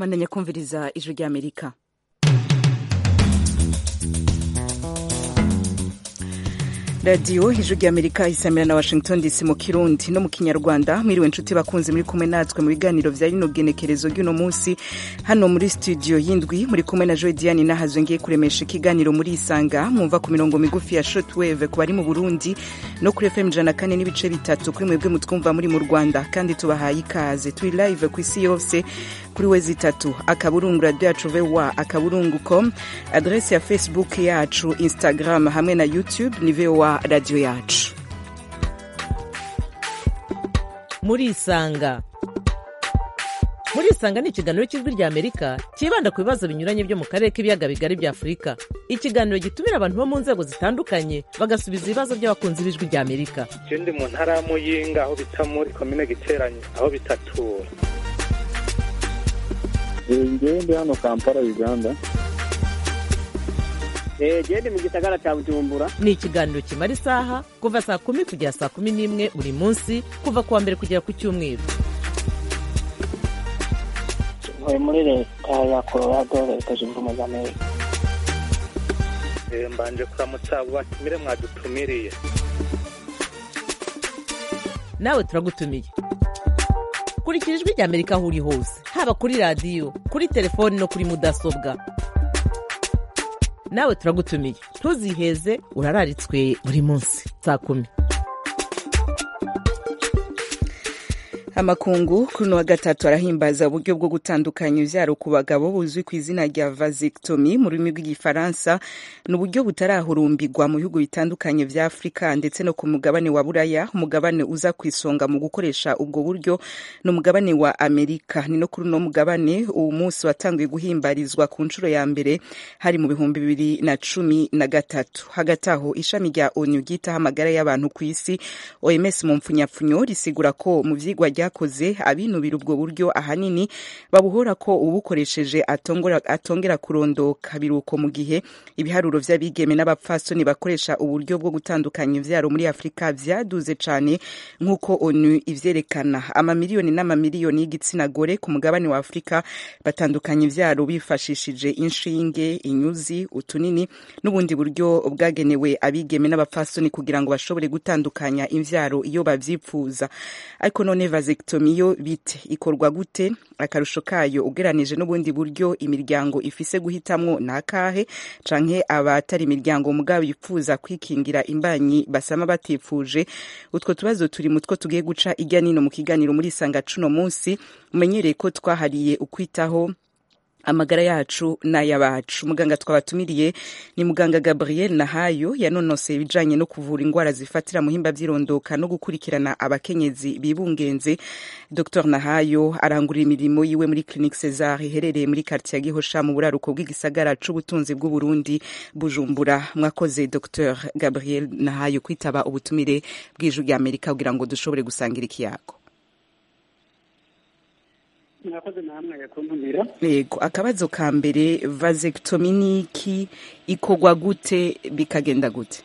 mwandanya kumviriza ijwi ry'amerika radiyo ijwi ry'amerika isamira na washington dc mu kirundi no mu kinyarwanda mwiriwe inshuti bakunze muri kumwe natwe mu biganiro vya rino genekerezo ry'uno munsi hano muri studio y'indwi muri kumwe na joy diane nahazwe ngiye kuremesha ikiganiro muri isanga mwumva ku mirongo migufi ya shortwave ku bari mu burundi no kuri fm ijana kane n'ibice bitatu kuri mwebwe mutwumva muri mu rwanda kandi tubahaye ikaze turi live ku isi yose kuri we zitatu akaburungu radio yacu voa akaburungu com adrese ya facebook yacu instagram hamwe na youtube ni voa radio yacu muri isanga muri isanga ni ikiganiro cy'ijwi rya amerika cyibanda ku bibazo binyuranye byo mu karere k'ibiyaga bigari bya afurika ikiganiro gitumira abantu bo mu nzego zitandukanye bagasubiza ibibazo by'abakunzi b'ijwi rya amerika je ndi mu ntara ya muyinga aho bita muri komine giteranye aho bitatura ngewe ndi hano kampala uganda gende mu gisagara cya bujumbura ni ikiganiro kimara isaha kuva saa kumi kugera saa kumi n'imwe buri munsi kuva ku wa mbere kugera ku cyumweru ntuye muri leta ya colorado leta zunze ubumwe za amerika Eh, mbanje kuramutsa abo batumire mwadutumiriye nawe turagutumiye kurikira ijwi rya amerika aho uri hose haba kuri radiyo kuri telefoni no kuri mudasobwa nawe turagutumiye ntuziheze urararitswe buri munsi saa kumi amakungu kuri uno wa gatatu arahimbaza uburyo bwo gutandukanya ivyaro ku bagabo buzwi ku izina rya vasectomy mu rurimi rw'igifaransa ni uburyo butarahurumbirwa mu bihugu bitandukanye vya afurika ndetse no ku mugabane wa buraya umugabane uza ku isonga mu gukoresha ubwo buryo ni umugabane wa amerika ni no kuri uno mugabane uwo munsi watanguye guhimbarizwa ku nshuro ya mbere hari mu bihumbi bibiri na cumi na gatatu hagati aho ishami rya onu ryitaho amagara y'abantu ku isi oms mu mpfunyapfunyo risigura ko mu vyigwa ryakoze abinubira ubwo buryo ahanini babuhora ko ubukoresheje atongera, atongera kurondoka biruko mu gihe ibiharuro vy'abigeme n'abapfasoni bakoresha uburyo bwo gutandukanya ivyaro muri afurika vyaduze cane nk'uko onu ivyerekana amamiliyoni n'amamiliyoni y'igitsina gore ku mugabane wa afurika batandukanya ivyaro bifashishije inshinge inyuzi utunini n'ubundi buryo bwagenewe abigeme n'abapfasoni kugira ngo bashobore gutandukanya imvyaro iyo bavyipfuza ariko none vasectomy yo bite ikorwa gute akarusho kayo ugeranije n'ubundi buryo imiryango ifise guhitamwo nakahe canke abatari imiryango mugabo yifuza kwikingira imbanyi basama batifuje utwo tubazo turi mutwo tugiye guca irya nino mu kiganiro muri sanga cuno munsi umenyereye ko twahariye ukwitaho amagara yacu n'ay'abacu muganga twabatumiriye ni muganga gabriel nahayo yanonoseye ibijanye no kuvura indwara zifatira muhimba vy'irondoka no gukurikirana abakenyezi bibungenze dr nahayo arangurira imirimo yiwe muri clinique cesar iherereye muri quartier ya gihosha mu buraruko bw'igisagara c'ubutunzi bw'uburundi bujumbura mwakoze dr gabriel nahayo kwitaba ubutumire bw'ijwi rya amerika kugira ngo dushobore gusangira ikiyago mwakoze namwe kuntumira yego akabazo ka mbere vasectomy ni iki ikorwa gute bikagenda gute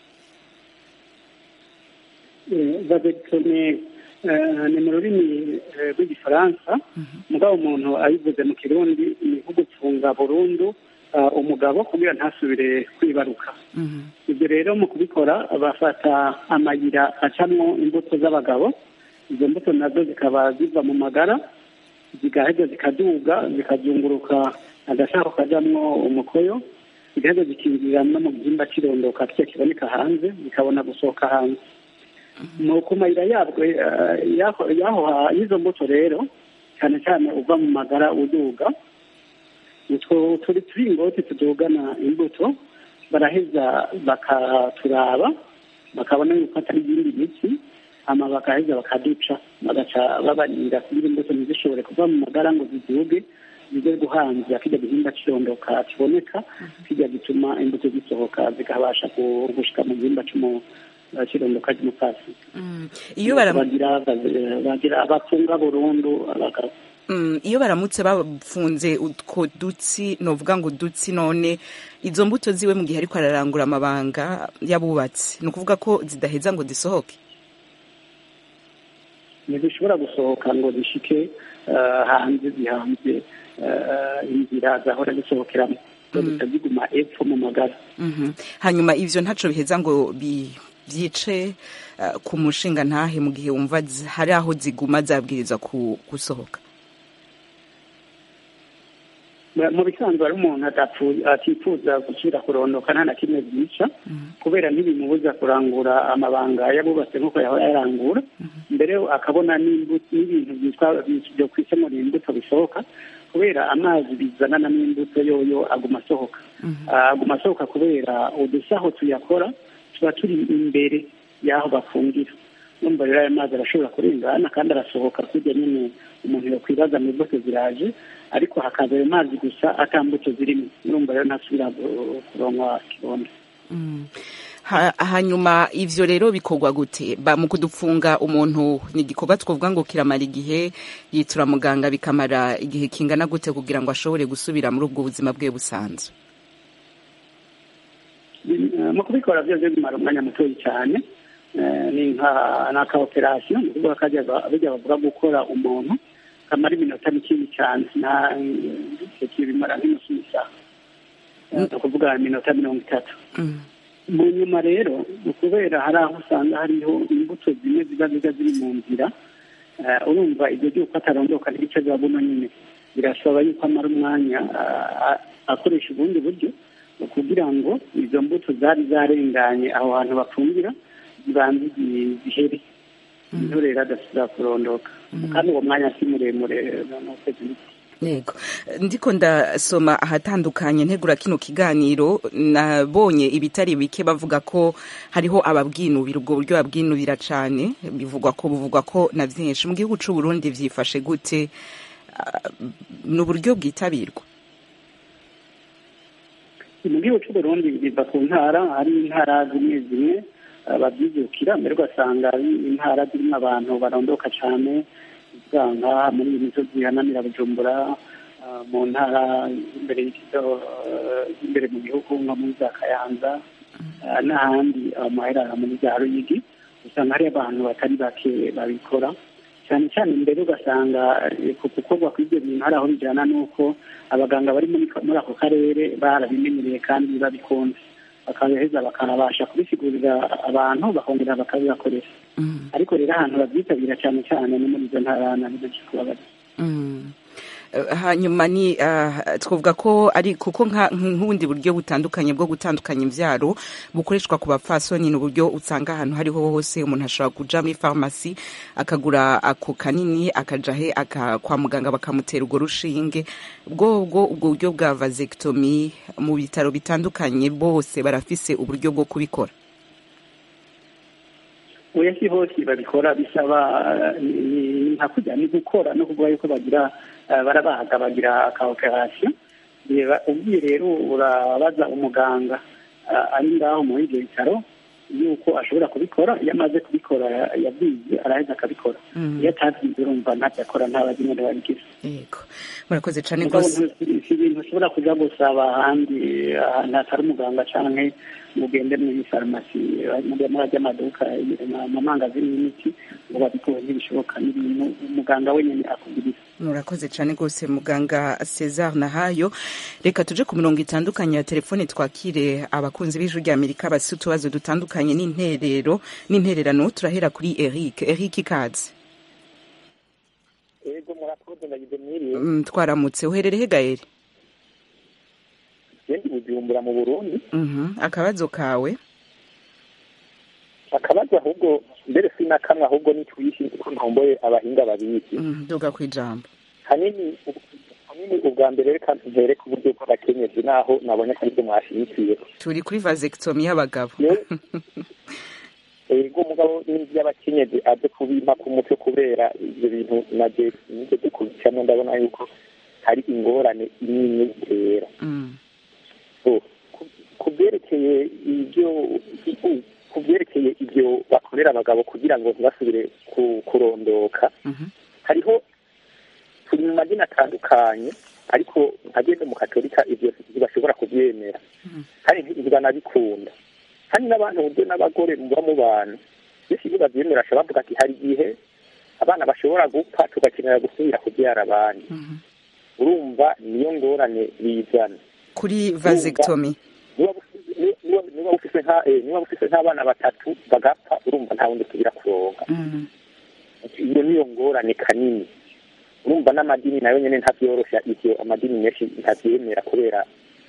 vasectomy ni mu rurimi eh, rw'igifaransa mugabo umuntu ayivuze mu kirundi ni nko gupfunga burundu ah, umugabo kugira ntasubire kwibaruka ibyo rero mu kubikora bafata amayira acamwo imbuto z'abagabo izo mbuto nazo zikaba ziva mu magara zigaheza zikaduga zikazunguruka agashako kajamwo umukoyo zigaheza zikinjira no mu gihimba cy'irondoka kica kiboneka hanze zikabona gusohoka hanze mu ku mayira yabwo eh, yaho yaho ha- y'izo mbuto rero cyane cyane uva mu magara uduga utwo turi turingoti tudugana imbuto baraheza bakaturaba bakabona yuko atari ibindi biti hama bakaheza bakaduca bagaca babarinda kugira imbuto ntizishobore kuva mu magara ngo ziduge zize guhanza kijya gihimba kirondoka kiboneka kijya gituma imbuto zisohoka zikabasha ku- gushika mu gihimba cy'umu- eh, kirondoka ry'umupfasi iyo bara bagira bagira bapfunga burundu abagabo Mm, iyo baramutse bafunze utwo dutsi novuga ngo dutsi none izo mbuto ziwe mu gihe ariko ararangura amabanga y'abubatsi ni ukuvuga ko zidaheza ngo zisohoke ntizishobora gusohoka ngo zishike eh, hanze zihanze eh, inzira zahora zisohokeramo zihita ziguma epfo mu magara Mhm. hanyuma ivyo ntaco biheza ngo bi- vyice uh, ku mushinga ntahe mu gihe wumva zi- hari aho ziguma zabwirizwa ku- gusohoka mu bisanzwe hari umuntu adapfu- atifuza gusubira kurondoka nta na kimwe byica kubera ntibimubuza kurangura amabanga yabubatse nk'uko yahora yarangura mbere akabona n'imbuto n'ibintu byitwa byo kwisemura imbuto bisohoka kubera amazi bizanana n'imbuto yoyo aguma asohoka Ah, aguma asohoka kubera udusaho tuyakora tuba turi imbere y'aho bafungira numva rero ayo mazi arashobora kurengana kandi arasohoka kurya nyine umuntu yakwibaza mu mbuto ziraje ariko hakaza ayo mazi gusa ata mbuto zirimo urumva rero ntasubira gu- kuronka kibondo Mm. Ha- hanyuma ivyo rero bikorwa gute ba mu kudufunga umuntu ni igikorwa twovuga ngo kiramara igihe yitura muganga bikamara igihe kingana gute kugira ngo ashobore gusubira muri ubwo buzima bwe busanzwe Eh, mu kubikora byose bimara umwanya mutoya cyane Eh, ni nka naka operasiyo ni ukuvuga kajya bijya bavuga gukora umuntu kamara iminota mikini cyane nta icyo kibimara nk'inusu y'isaha Eh, ni ukuvuga iminota mirongo itatu Mm. mu nyuma rero kubera hari aho usanga hariho imbuto zimwe ziba ziba ziri mu nzira eh, urumva ibyo by'uko atarondoka n'ibice bya buno nyine birasaba yuko amara umwanya ah, ah, akoresha ubundi buryo kugira ngo izo mbuto zari zarenganye aho hantu bafungira zibanze zi- zihere niho rero adasubira kurondoka kandi uwo mwanya si muremure ni ukwezi n'iki. yego ndiko ndasoma ahatandukanye ntegura kino kiganiro nabonye ibitari bike bavuga ko hariho ababwinubira ubwo buryo babwinubira cane bivugwa ko buvugwa ko na vyinshi mu gihugu c'u Burundi vyifashe gute Ah, ni uburyo bwitabirwa mu gihugu cy'u Burundi biva ku ntara hari intara zimwe zimwe eh, babyijukira mbere ugasanga ari intara zirimo abantu barondoka cyane usanga muri iyi misozi ihanamira bujumbura eh, mu ntara imbere y'ikigo eh, imbere mu gihugu nko muri za kayanza eh, n'ahandi amaherara muri za ruyigi usanga hari abantu batari bake babikora cyane cyane mbere ugasanga eh, ku gukorwa kw'ibyo bintu hari aho bijyana n'uko abaganga bari muri muri ako karere barabimenyereye kandi babikunze bakabiheza bakanabasha kubisigurira abantu bakongera bakabibakoresha Mm. ariko rero ahantu babyitabira cyane cyane ni muri izo ntara na benshi kuba bari Mm. Eh, hanyuma ni ah, twavuga ko ari kuko nka- nk'ubundi buryo butandukanye bwo gutandukanya imvyaro bukoreshwa ku bapfasoni ni uburyo usanga ahantu hariho hose umuntu ashobora kuja muri farumasi akagura ako kanini akaja he aka, kwa muganga bakamutera urwo rushinge bwo bwo ubwo buryo bwa vasectomy mu bitaro bitandukanye bose barafise uburyo bwo kubikora oya si hose babikora bisaba eh, ni- ni nka kujya ni gukora no kuvuga yuko bagira eh, barabaga bagira aka operasiyo reba ubwiye rero urabaza umuganga eh, ari ngaho muri ibyo bitaro yuko ashobora kubikora iyo amaze kubikora ya- yabyize araheza akabikora Mhm. iyo atabyize urumva ntacyo akora nta bagenera babigize yego murakoze cane mugabo rwose ntu- si ibintu ushobora kuja gusaba ahandi ahantu hatari umuganga canke ngo ugende muri farumasi muri ajya amaduka amamangazini y'imiti ngo babikuwe ntibishoboka n'ibintu umuganga wenyine akugiriza murakoze cyane rwose muganga cesar nahayo reka tuje ku mirongo itandukanye ya telefone twakire abakunzi b'ijwi rya amerika bafite utubazo dutandukanye n'interero n'intererano turahera kuri eric eric ikaze ego murakoze ndagize mwiriwe Mm, twaramutse uherereye gaere gendi bujumbura mu burundi Mhm, akabazo kawe akabazo ahubwo mbere si na kamwe ahubwo ni twishi kuko ntomboye abahinga babizi Mm, duga ku ijambo hanini hanini ubwa mbere reka mpere ku buryo bw'abakenyezi naho nabonye ko aribyo mwashyigikiye turi kuri vasectomy y'abagabo Yewe, ego umugabo n'iby'abakenyezi aze kubimpa ku mutwe kubera ibyo bintu naje nibyo dukurikiramo ndabona yuko hari ingorane imwe bitera Mm, So, ku- ku byerekeye ibyo ku byerekeye ibyo bakorera abagabo kugira ngo ntibasubire ku- kurondoka mhm, hariho turi mu madini atandukanye ariko ageze mu katolika ibyo ntibashobora kubyemera kandi ntibanabikunda kandi n'abantu buryo n'abagore muba mu bantu benshi iyo babyemera bashobora bavuga ati hari igihe abana bashobora gupfa tugakenera gusubira kubyara abandi urumva niyo ngorane bizana kuri vasectomy niba bufi- ni- niba- niba bufise nka- eh, niba bufise nk'abana batatu bagapfa urumva nta wundi usubira kuronka Mm. iyo niyo ngorane kanini urumva n'amadini nayo nyene ntavyoroshya ivyo amadini menshi ntavyemera kubera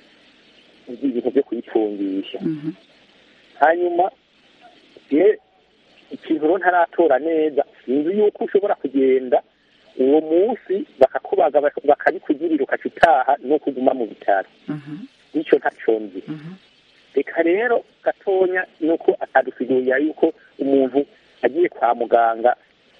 ibintu vyo kuyifungisha Mhm. hanyuma ye ikintu rero ntaratora neza sinzi yuko ushobora kugenda uwo munsi bakakubaga bak- bakabikugirira ukaca utaha no kuguma mu bitaro Mhm. nicyo ntaco nzi Mhm. reka rero gatonya nuko atadusigurira yuko umuntu agiye kwa muganga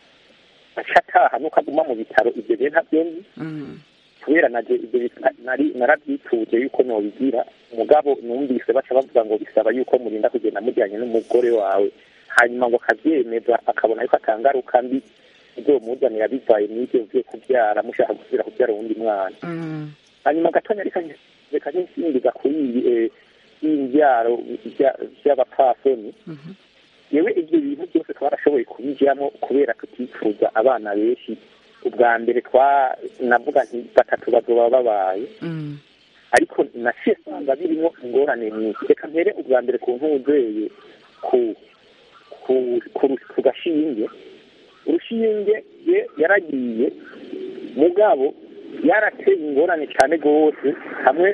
aca ataha nuko aguma mu bitaro ibyo rero ntabyo nzi Mm. kubera naje ibyo bintu na- nari narabyituje yuko nobigira umugabo numvise baca bavuga ngo bisaba yuko murinda kugenda mujyanye n'umugore wawe hanyuma ngo akabyemeza akabona yuko atangaruka mbi izomuzanira bivaye n'ibyo vyo kubyara mushaka gusubira kubyara uwundi mwana Mm. hanyuma gatonya reka nge- reka nsingiza kuri iyi eh, iyi mbyaro bya- by'abapfasoni Mhm. yewe ibyo bintu byose twarashoboye kubijyamo kubera tutifuza abana benshi ubwa mbere twa navuga nti batatu bazoba babaye Mm. ariko naciye nsanga birimo ingorane nyinshi reka mpere ubwa mbere ku ntuzeye ku ku ku ru- ku gashinge urushinge ye yaragiye mugabo yarateye ingorane cyane rwose hamwe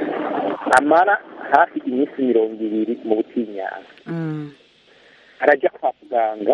amara hafi iminsi mirongo ibiri mu butinyanga Mm. arajya kwa muganga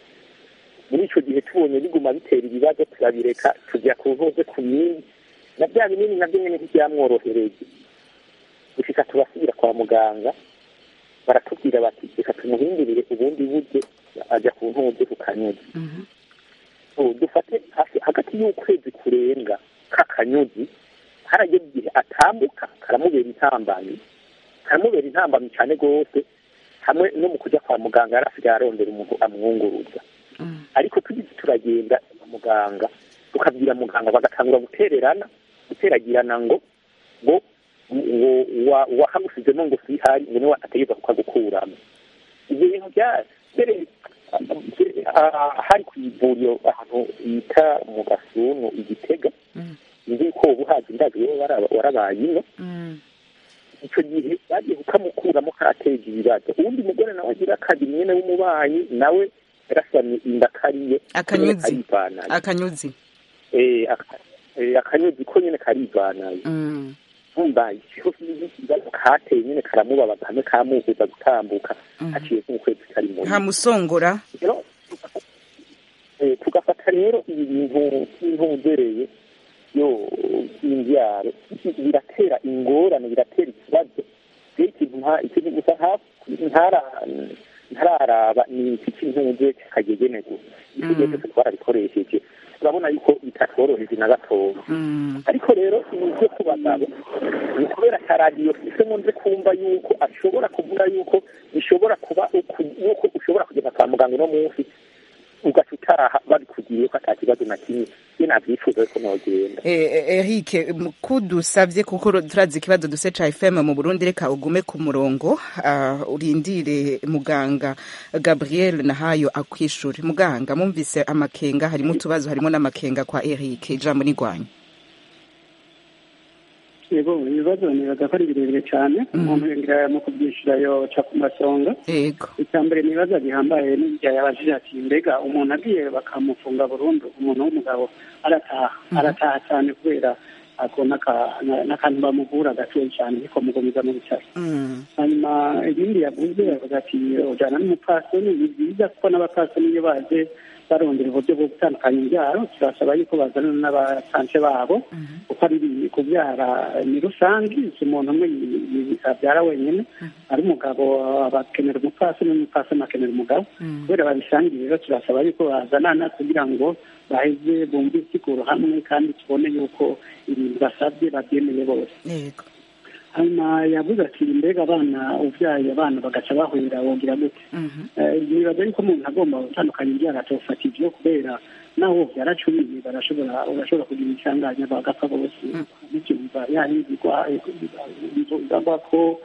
muri icyo gihe tubonye biguma bitera ibibazo turabireka tujya ku ntuze ku binini na bya binini nabyo nyine ntibyamworohereye gushika tubasubira kwa muganga baratubwira bati reka tumuhindurire ubundi buryo ajya ku ntuze ku kanyuzi Mhm. ubu dufate hafi hagati y'ukwezi kurenga k'akanyuzi harageze igihe atambuka karamubera intambamyi karamubera intambamyi cyane rwose hamwe no mu kujya kwa muganga yari asigaye arondera umuntu amwunguruza Mm. ariko tugize turagenda kwa muganga tukabwira muganga bagatangura gutererana guteragirana ngo ngo ngo wa- wahamusizemo ngo sihari ngo niwe ategereza kukagukuramo ibyo bintu bya mbere ah, hari ku ivuriro ahantu bita mu gasunu igitega Mm. nzi ko ubu hazi ndazi wowe waraba- warabaye ino Mm. icyo gihe bagiye kukamukuramo karateje ibibazo uwundi mugore nawe agira kabiri nyine w'umubanyi nawe yarasamye inda kariye Akanyuzi. karivanaye akanyuzi Eh, aka- eh, akanyuzi ko nyine karivanaye Mm. umva ikibazo kateye nyine karamubabaza hamwe kamubuza gutambuka Mhm. haciye nk'ukwezi kari mu ntamusongora rero eh, tugafata rero ibi bintu by'intuzereye yo by'imbyaro biratera ingorane biratera ikibazo rero ikintu nta ikintu gusa nta- ntara- ntararaba ni iki cy'intuze kagegene gusa ibyo Mm. byose twarabikoresheje turabona yuko bitatworoheje na gatoya Mm. ariko rero ibi byo ku bagabo ni kubera ka radiyo isemo nze kumva yuko ashobora kuvuga yuko bishobora kuba uku- yuko ushobora kugenda kwa muganga uno munsi ugaca utaha babikugiriye ko ata kibazo na kimwe iyo navyifuza ko nogenda Eh, eh, Eric m- kudusabye kuko ro- turazi ikibazo duse ca FM mu Burundi reka ugume ku murongo ah, urindire muganga Gabriel Nahayo akwishure muganga mumvise amakenga harimo utubazo harimo n'amakenga kwa Eric ijambo ni rwanyu yego ibibazo nibaza ko ari birebire cyane umuntu yongera mu kubyishyura yoca ku masonga yego icya mbere ni ibibazo gihambaye n'ibya yabajije ati mbega umuntu agiye bakamufunga burundu umuntu w'umugabo arataha arataha cyane kubera ako n'aka- na- n'akantu bamuvura gatoya cyane ariko mugumiza mu bitaro Mm. hanyuma ibindi yavuze yavuga ati ujyana n'umupfasoni ni byiza kuko n'abapfasoni iyo baje barondera uburyo bwo gutandukanya imbyaro turasaba yuko bazana n'abasanse babo kuko ari ibi- kubyara ni rusange si umuntu umwe yi- yi- abyara wenyine ari umugabo bakenera umupfasoni n'umupfasoni akenera umugabo Mm. kubera babisangiye rero turasaba yuko bazanana kugira ngo baheze bumve isiguro hamwe kandi tubone yuko ibintu basabye babyemeye bose yego hanyuma yavuze ati mbega abana ubyaye abana bagaca bahurira wogira gute Mhm. Eh, nibaza yuko umuntu agomba gutandukanya ibyaha atofata ibyo kubera naho byaracumiye barashobora urashobora kugira insanganya bagapfa bose n'ibyumva yahindurwa bivugwa ko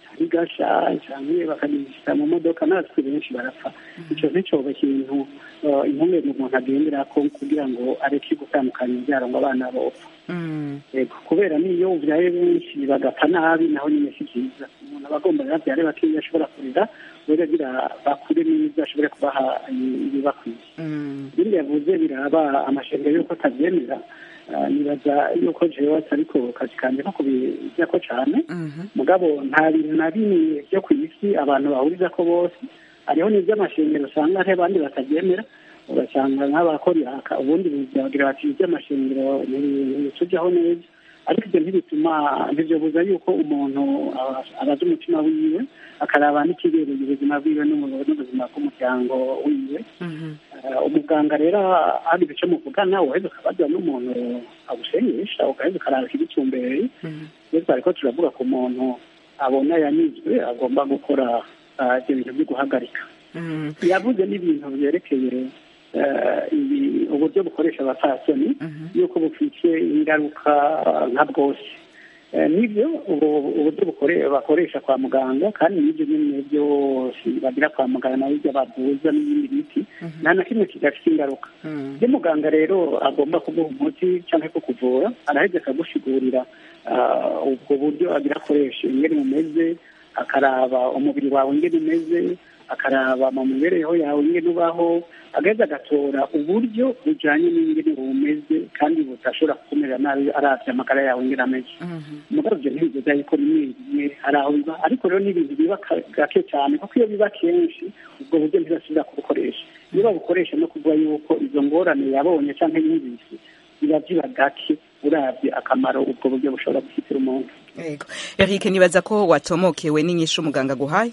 bigasha cyangwa bakagishyira mu modoka natwe benshi barapfa icyo nticyoba ikintu eh, impungenge umuntu agendera ko kugira ngo areke gutandukanya ibyaro ngo abana bopfa Mm. Yego, kubera niyo ubyaye benshi bagapfa nabi naho nyine si byiza umuntu aba agomba rero abyare bakeya ashobora kurera wera agira bakure neza ashobore kubaha ibibakwiye Mm. ibindi yavuze biraba amashanyarazi yuko atabyemera Ah, nibaza yuko jewe atari ko kazi kanjye ko kubijyako cyane Mhm. mugabo nta bintu na bimwe byo ku isi abantu bahuriza ko bose hariho n'iby'amashanyarazi usanga hari abandi batabyemera ugasanga nk'abakora iraka ubundi bagira bati iby'amashanyarazi ntibitujyaho neza ariko ibyo ntibituma ntibyobuza yuko umuntu aba- abaza umutima wiwe akaraba n'ikibereye ubuzima bwiwe n'ubu- n'ubuzima bw'umuryango wiwe Mhm. Eh, umuganga rero hari ibice muvugana uheze ukabaza n'umuntu agusenyesha ugaheza ukaraba ikibicumbereye Mhm. iyo twariko turavuga ku muntu abona yanyuzwe agomba gukora ah, ibyo bintu byo guhagarika Mm. yavuze n'ibintu byerekeye eh, ibi- uburyo bukoresha abapfasoni Mhm. yuko bufite ingaruka ah, nka bwose Eh, nibyo ubu- uburyo bukore- bakoresha kwa muganga kandi n'ibyo nyine byose bagira kwa muganga nayo ibyo bavuza n'ibindi biti nta na kimwe kidafite ingaruka Mm. iyo muganga rero agomba kuguha umuti cyangwa kukuvura araheza akagusigurira ah, ubwo buryo agira akoresha ingene umeze akaraba umubiri wawe ingene umeze akaraba mu mibereho yawe ingene ubaho agaheza agatora uburyo bujyanye n'ingene umeze kandi budashobora kukumerera nabi arabye amagara yawe ingene ameze Mhm. umugabo ibyo ntibivuga yuko rimwe rimwe hari aho biba ariko rero ni ibintu biba ka- gake cyane kuko iyo biba kenshi ubwo buryo ntibasubira kubukoresha iyo babukoresha no kuvuga yuko izo ngorane yabonye cyangwa yumvise biba biba gake urabye akamaro ubwo buryo bushobora gufitira umuntu Yego. Eric nibaza ko watomokewe n'inyishu umuganga guhaye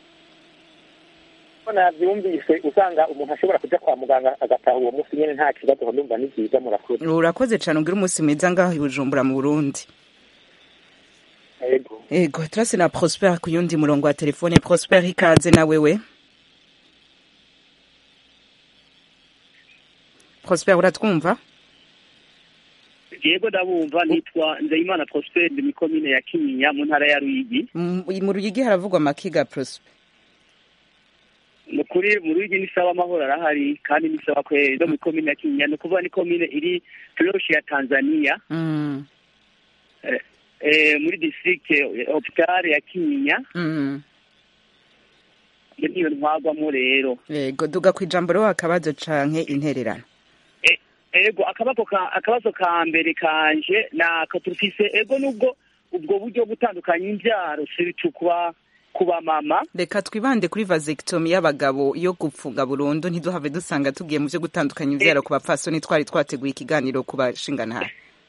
ko nabyumvise usanga umuntu ashobora kujya kwa muganga agataha uwo munsi nyine nta kibazo ndumva ni byiza murakoze urakoze cyane ugira umunsi mwiza ngaho i bujumbura mu burundi yego ego turase na prosper ku yundi murongo wa telefone prosper ikaze na wewe prosper uratwumva yego ndabumva nitwa nzeyimana prosper ndi mikomine ya kinyinya mu ntara ya ruyigi M- mu ruyigi haravugwa amakiga prosper ni ukuri mu ruyigi ni sawa amahoro arahari kandi ni sawa kweri no mu ikomine ya kinyinya ni ukuvuga ni komine iri turoshi ya tanzania Mm. eh, eh, muri district hopitale ya kinyinya Mm. iyo niyo ntwagwamo rero yego duga ku ijambo rero akabazo canke intererano E- ego akabazo ka akabazo ka mbere kanje nako turufise ego nubwo ubwo buryo butandukanya imbyaro siritu kuba kuba mama reka twibande kuri vasectomy y'abagabo yo gupfunga burundu ntiduhave dusanga tugiye mu byo gutandukanya ivyaro ku bapfasoni twari twateguye ikiganiro ku bashinganahe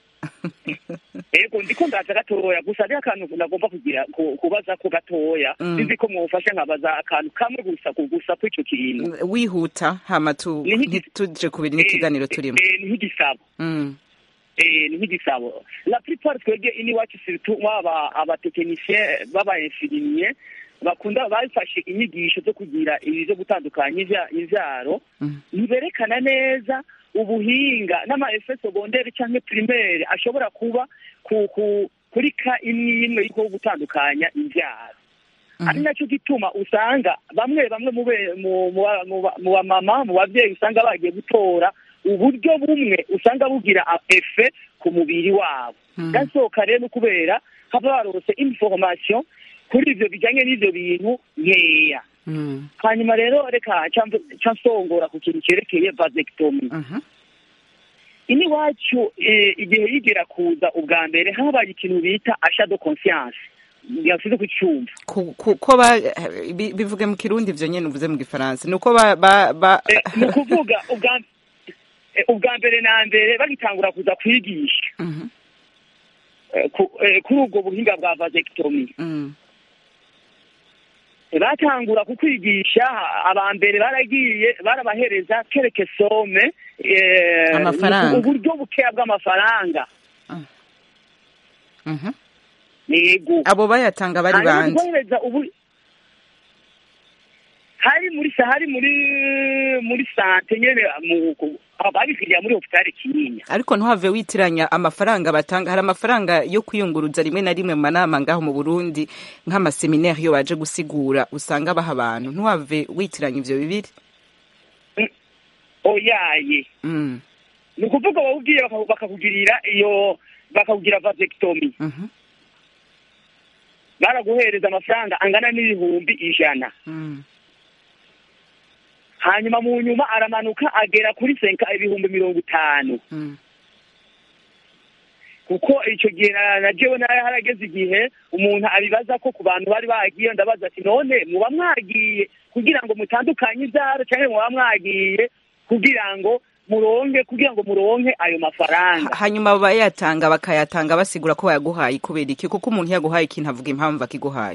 ego ndiko ndaza gatoya gusa ari akantu nagomba kugira ku- kubaza ko gatoya Mm. sinzi ko mwofasha nkabaza akantu kamwe gusa ku gusa kw'ico kintu wihuta hama tu- Ni nk'igi- ntituje kubiri n'ikiganiro turimo Eh, eh, ni nk'igisabo Mm. Eh, ni nk'igisabo la plupart twebwe iniwacu surtout baba abatekinisien baba infirmier bakunda bafashe inyigisho zo kugira ibi zo gutandukanya ivya- ivyaro Mm. ntiberekana neza ubuhinga n'amaefe segondere canke primaire ashobora kuba ku, ku, kuri ka imwe imwe yuko gutandukanya imvyaro ari nacyo gituma usanga bamwe bamwe mu be- mu- mu ba- mu ba- mu bamama mu babyeyi usanga bagiye gutora uburyo bumwe usanga bugira a- efe ku mubiri wabo Mm. gasohoka rero kubera haba barose information kuri ivyo bijanye n'ivyo bintu nkeya Mm. hanyuma rero reka ca nsongora ku kintu cerekeye vasectomy Mhm. ini wacu eh, igihe yigera kuza ubwa mbere habaye ikintu bita achat de conscience yasize kucyumva Ku- ku- ko ba bi- bivuge mu kirundi ivyo nyene uvuze mu gifaransa ni uko ba ba ba Eh, ni ukuvuga ubwa eh, ubwa mbere na mbere bagitangura kuza kwigisha Mhm. eh, ku- eh, kuri ubwo buhinga bwa vasectomy Mm. Eh, batangura kukwigisha aba mbere baragiye barabahereza kereke some eh, Amafaranga. uburyo bukeya bw'amafaranga Mhm. yego abo bayatanga bari hanyuma bande kuguhereza ubu hari muri sa hari muri muri sante nyene mu ku- babikiriya muri hopitali kinyinya ariko ntuhave witiranya amafaranga batanga hari amafaranga yo kwiyunguruza rimwe na rimwe mu manama ngaho mu burundi nk'amaseminari iyo baje gusigura usanga baha abantu ntuhave witiranya ivyo bibiri oyaye Mm, ni ukuvuga bawubwiye baka- bakakugirira iyo bakakugira vasectomy mhm, baraguhereza amafaranga angana n'ibihumbi ijana mm, hanyuma mu nyuma aramanuka agera kuri senka ibihumbi mirongo itanu mm. kuko icyo gihe na- na jewe nayo harageze igihe umuntu abibaza ko ku bantu bari bagiye ndabaza ati none muba mwagiye kugira ngo mutandukanye ibyaro cyangwa muba mwagiye kugira ngo muronke kugira ngo muronke ayo mafaranga Ha- hanyuma bayatanga bakayatanga basigura ko bayaguhaye kubera iki kuko umuntu yaguhaye ikintu avuga impamvu akiguhaye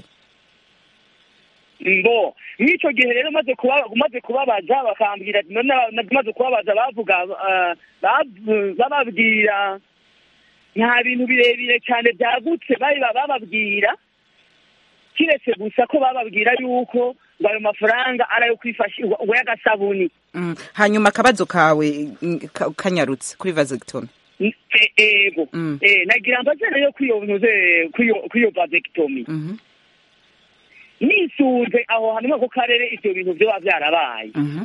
mbo mw'icyo gihe rero maze kuba maze kubabaza bakambwira ati none na- maze kubabaza bavuga ah, bav- bababwira nta bintu birebire cyane byagutse bari ba- bababwira kiretse gusa ko bababwira yuko ngo ayo mafaranga ari ayo kwifashisha ngo y'agasabuni Mm, hanyuma akabazo kawe mm, ka- kanyarutse kuri vasectomy E- ego Mm. Eh, nagira mbaze rero kwiyontuze kwiyo vasectomy Mhm, nisunze aho hantu muri ako karere ivyo bintu vyoba vyarabaye mhm,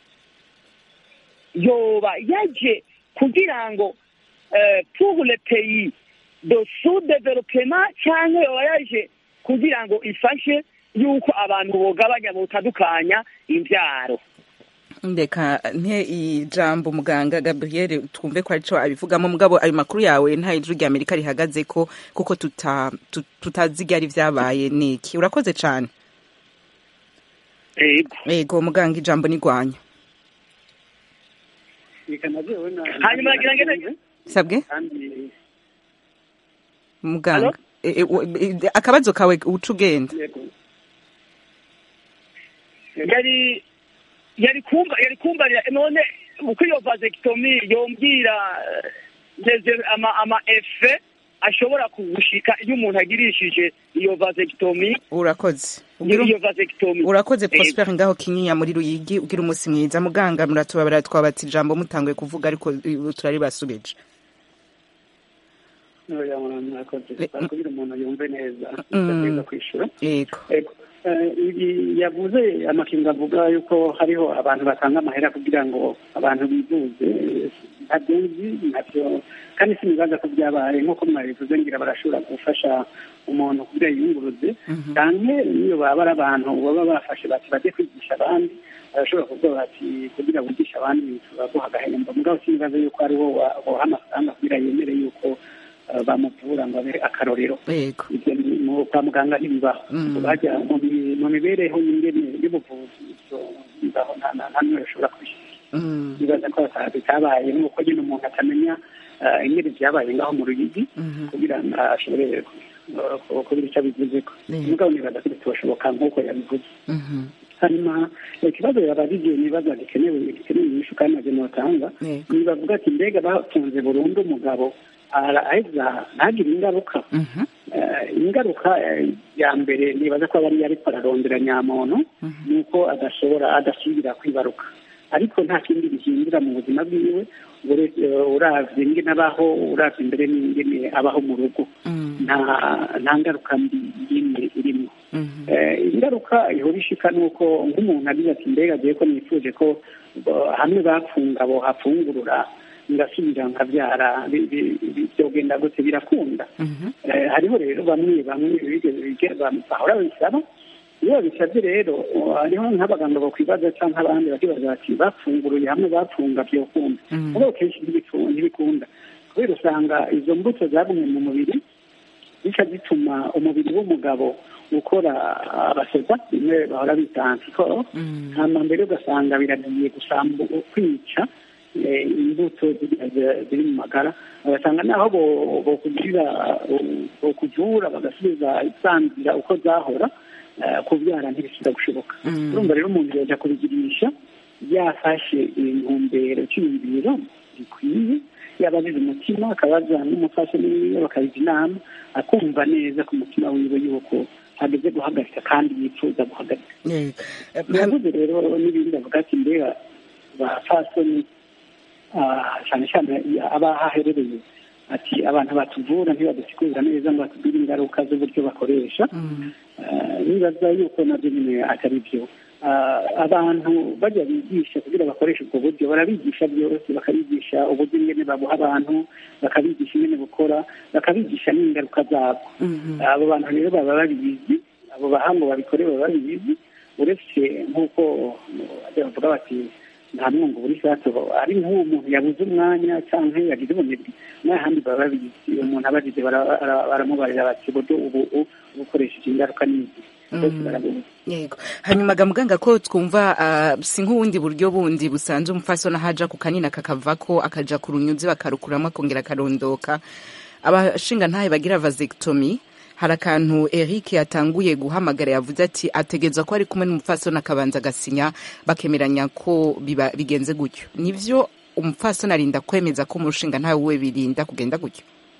yoba yaje kugira ngo eh, pour le pays de sous-développement cyangwa yoba yaje kugira ngo ifashe yuko abantu bogabanya botandukanya imbyaro ndeka nte ijambo muganga gabriel twumve ko arico abivugamo mugabo ayo makuru yawe nta ijwi rya amerika rihagaze ko kuko tuta tu- tutazi ibyari vyabaye niki urakoze cane ego ego muganga ijambo nigwanya reka najewe na hanyuma nagira ngene sabwe kandi muganga Alo? E- e- wo- e- akabazo kawe uca ugenda yego yari yari kumba yari kumbarira none uko iyo vasectomy yombwira eh, ngeze ama ama efe ashobora kugushika iyo umuntu agirishije iyo vasectomy urakoze iyo Ugira- iyo vasectomy urakoze Ego. prosper ngaho kinyinya muri ruyigi ugira umunsi mwiza muganga muratubabara twabata ijambo mutanguye kuvuga ariko eh, turari basubije oya murakoze Eh, mm. kugira umuntu yumve neza Mm. ategereza kwishura yego Ego. Eh, ibi yavuze amakinga avuga yuko hariho abantu batanga amahera kugira ngo abantu bivuze eh, ntabyo nzi ntabyo kandi sinibaza ko byabaye nk'uko mwabivuze ngira barashobora gufasha umuntu kugira yiyunguruze Mhm. cyane niyo baba ari abantu baba bafashe bati bajye kwigisha abandi barashobora kuvuga bati kugira wigishe abandi turaguha agahembo mugabo sinibaza yuko ariwo wa- woha amafaranga kugira yemere yuko eh, bamuvura ngo abe akarorero yego ibyo ni- mu- kwa muganga ntibibaho Mm. bajya mu mi- mu mibereho y'ingene y'ubuvuzi ibyo bibaho nta nta- nta n'umwe ushobora kubishyira Mm, bibaza ko bata- bitabaye nuko nyine umuntu atamenya eh, ingene byabaye ngaho mu ruyigi mhm. kugira ngo ashobore ku- ku- kugira icyo abivuze ko Yeah. mugabo nibaza ko bitoshoboka nk'uko yabivuze Mhm. hanyuma ikibazo yabajije nibaza gikenewe gikenewe inyishu kandi nabyo notanga Yego. nibavuga ati mbega bafunze burundu umugabo araheza ntagire ingaruka Mhm. Eh, ingaruka eh, ya mbere nibaza ko aba ari ariko ararondera nyamuntu ni uko adashobora adasubira kwibaruka ariko nta kindi bihindura mu buzima bwiwe ure- eh, uravye ingene abaho uravye imbere n'ingene abaho mu rugo Mm, nta nta ngaruka mbi yindi irimo mhm. Eh, ingaruka ihora ishika ni uko nk'umuntu agize ati mbega agiye ko nifuje ko eh, hamwe bapfunga bohafungurura ngasubira nkabyara bi- bi- bi- byogenda gute birakunda Mhm. Eh, hariho rero bamwe bamwe bigeze bige- bam- bahora babisaba iyo babisabye rero uh, hariho nk'abaganga bakwibaza cyangwa abandi bakibaza bati bafunguruye hamwe bapfunga byokunda Mm. ariko kenshi ntibifu- ntibikunda kubera usanga izo mbuto zagumye mu mubiri zica zituma umubiri w'umugabo ukora abasoda bimwe bahora bita antikoro Mm. hanyuma mbere ugasanga biragiye gusambu kwica eh, imbuto ziriya zi- ziri mu magara ugasanga naho bo- bokugirira bokuvura bagasubiza isanzira uko zahora eh, kubyara ntibisubira gushoboka Mm. urumva rero umuntu yoja kubigirisha yafashe intumbero cyiyumviro gikwiye yabazize umutima akabaza n'umufasha niwe bakabija inama akumva neza ku mutima wiwe yuko hageze guhagarika kandi yifuza guhagarika Eh, eh, biravuze rero n'ibindi avuga ati mbega ba fasoni ah, cyane cyane aba haherereye ati abantu batuvura ntibadusigurira neza ngo batubwire ingaruka z'uburyo bakoresha mm, Ah, nibaza yuko nabyo nyine atari byo Ah, abantu bajya bigisha kugira bakoreshe ubwo buryo barabigisha byose bakabigisha uburyo ingene babuha abantu bakabigisha ingene bukora bakabigisha n'ingaruka zabwo mhm, abo bantu rero baba babizi abo bahango babikore baba babizi uretse nk'uko bajya bavuga bati nta mwungu buri sato ari nk'uwo muntu yabuze umwanya cyangwa yagize ubunebwe n'ahandi baba babizi uwo muntu abagize bara- bara- baramubarira bati uburyo ubu ubu bukoresheje ingaruka n'izi bose barabizi yego hanyuma ga muganga ko twumva ah, si nk'ubundi buryo bundi busanzwe umupfasoni ahaja ku kanini kakavako akaja ku runyuzi bakarukuramo akongera akarondoka abashinga ntahe bagira vasectomy hari akantu Eric yatanguye guhamagara yavuze ati ategereza ko ari kumwe n'umupfasoni akabanza agasinya bakemeranya ko biba bigenze gutyo nivyo umupfasoni arinda kwemeza ko umushinga ntawe we birinda kugenda gutyo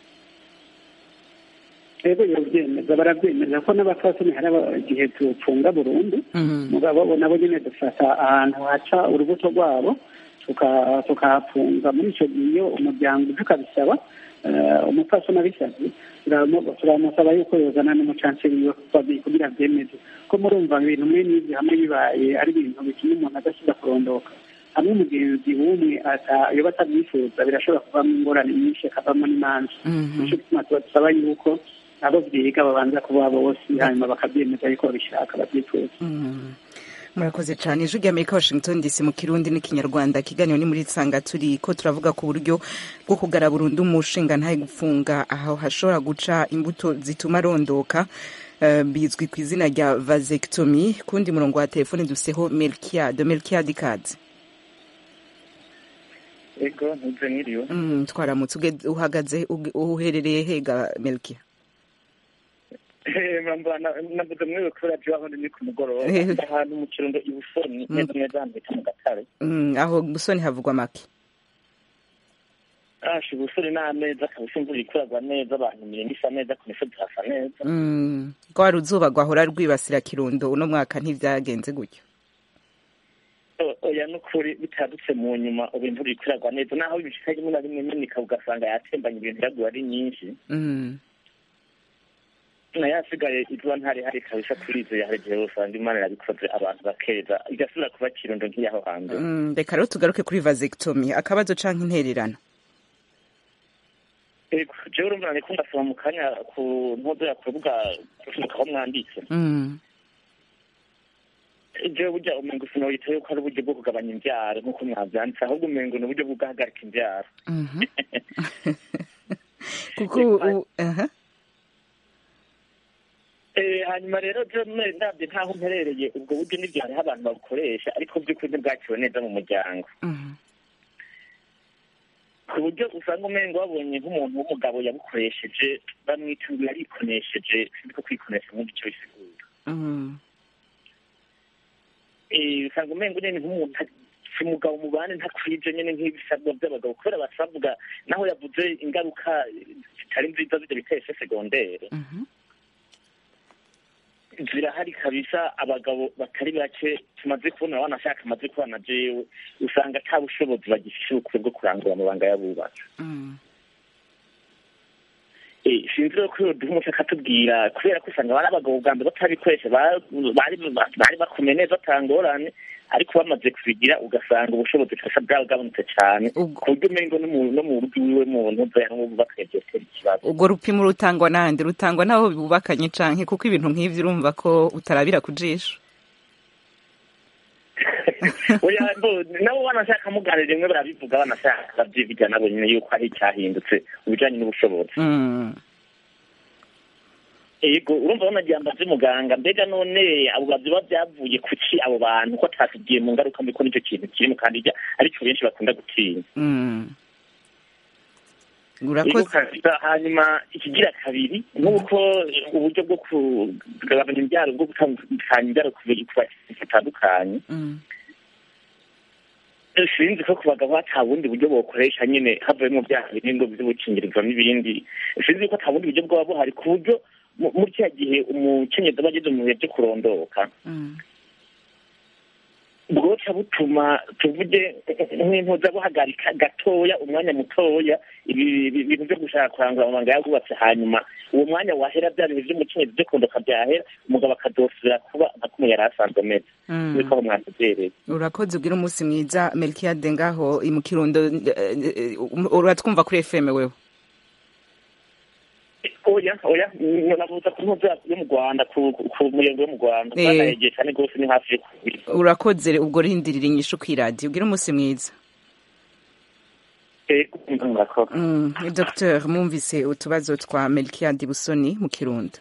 rero barabyemeza barabyemeza ko n'abafasoni hari aba- igihe tupfunga burundu Mhm. mugabo bo nabo nyine dufata ahantu haca urubuto rwabo tuka- tukahafunga muri icyo gihe iyo umuryango uje ukabisaba eh, umupfasoni abisabye turamu- turamusaba yuko yozana n'umucanceri wiwe kuko- kugira byemeze ko murumva ibintu mwe n'ibyo hamwe bibaye ari ibintu bituma umuntu adasubira kurondoka hamwe umugenzi w'umwe ata- yoba atabyifuza birashobora kuvamo ingorane nyinshi akavamo n'imanza Mhm. nicyo gituma tuba dusaba yuko abo byiga babanza kuba bose hanyuma bakabyemeza yuko babishaka babyifuza Mm. murakoze cyane ijwi ry'amerika washington dc mu kirundi n'ikinyarwanda kiganiro ni muri nsanga turi ko turavuga ku buryo bwo kugara burundu umushinga ntaye gufunga aho hashobora guca imbuto zituma arondoka eh, bizwi ku izina rya vasectomy kundi murongo wa telefone duseho melkiade melkiade ikaze ego ntuze nkiriwe mm, twaramutse uge- uhagaze uge- uherereye hega melkia navuze mwewe kubera byo aho ndi ku mugoroba Eh. ahantu mu kirundo ibusoni neza neza hano bita mu gatare mm, aho busoni havugwa make asha ubusoni n'ameza kabisa imvura ikuragwa neza abantu imirimo isa neza ku misozi hasa neza mm, rwa ruzuba rwahora rwibasira kirundo uno mwaka ntivyagenze gutyo O- oya n'ukuri bitadutse mu nyuma ubu imvura ikuragwa neza naho ibishika rimwe na rimwe imenika ugasanga yatembanye ibintu yaguye ari nyinshi mm. nayo asigaye izuba ntari hari kabisa kuri izo yahereje usanga imana yabikoze abantu bakeza igasubira kuba kirundo nk'iyaho hambere Mm, reka rero tugaruke kuri vasectomy akabazo canke intererano Ego, jewe urumva nariko ndasoma mu kanya ku ntozo ya ku rubuga aho mwanditse Mm, jewe burya umengo sinoyita yuko ari uburyo bwo kugabanya imbyaro nk'uko mwavyanditse ahubwo umengo ni uburyo bwo guhagarika imbyaro mhm. kuko u- aha. Eh, hanyuma rero je mwe ndavye ntaho mperereye ubwo buryo nivyo hariho abantu babukoresha ariko vy'ukuri ntibwakiwe neza mu muryango Mhm. ku buryo usanga umengo babonye nk'umuntu w'umugabo yabukoresheje bamwita ngo yarikonesheje sinzi ko kwikonesha nk'ubu ico bisigura Mhm. Eh, usanga umengo nyene nk'umuntu ati, si umugabo mu bandi ntakwije nyene nk'ibisabwa by'abagabo kubera basavuga naho yavuze ingaruka zitari nziza z'ivyo biteshe segondere Mhm. zirahari kabisa abagabo batari bake tumaze kubona wanashaka amaze kubana jewe usanga ata bushobozi bagifise ubukure bwo kurangura amabanga y'abubatsi Mm. Eh, sinzi rero ko duha umuco akatubwira kubera ko usanga bari abagabo bwa mbere batabikoresha ba- bari bari bakomeye neza atangorane ariko bamaze kubigira ugasanga ubushobozi kabisa bwagabanutse cane Ubwo- ku buryo umengo no mu- no mu rugo iwiwe muntu nzaya n'ububaka yavyotera ikibazo ubwo rupimo rutangwa nande rutangwa n'abo bubakanye canke kuko ibintu nk'ivyo urumva ko utarabira ku jisho oya bo nabo banashaka muganira rimwe barabivuga banashaka babyivugira nabo nyine yuko hari icyahindutse mu bijanye n'ubushobozi Mm. yego urumva banagira mbaze muganga mbega none abo biba byavuye kuki abo bantu ko atasigiye mu ngaruka mbi ko nicyo kintu kirimo kandi ijya aricyo benshi bakunda gutinya Mm. Yego urakoze kabisa hanyuma ikigira kabiri nk'uko uburyo bwo kugabanya imbyaro bwo gutandukanya imbyaro ku bantu batandukanye Mm. sinzi ko ku bagabo ata bundi buryo bokoresha nyine havuyemo byaha binini ngo by'ubukingirizo n'ibindi sinzi ko ata bundi buryo bwaba buhari ku buryo mu- muri cya gihe umukenyezi aba ageze mu bihe byo kurondoka bwoca butuma tuvuge nk'intuza buhagarika gatoya umwanya mutoya ibi ibi- ibintu byo gushaka kurangura amabanga yagubatse hanyuma uwo mwanya wahera bya bintu by'umukenyezi byo kurondoka byahera umugabo akadosubira kuba nka kumwe yari asanzwe ameze Mm. niko aho mwatubereye urakoze ubwira umunsi mwiza melkiyade ngaho i mu kirundo eh, eh, uratwumva kuri fm wewe oya oya navuza ku ntuza yo mu rwanda ku ku- ku muyengo yo mu rwanda Eh. twanayegeye cyane rwose ni hafi yo kubiri urakoze ubwo rindirira inyishu ku iradiyo ubwira umunsi mwiza murakoze Mm, Dr mwumvise utubazo twa melkiyade busoni mu kirundo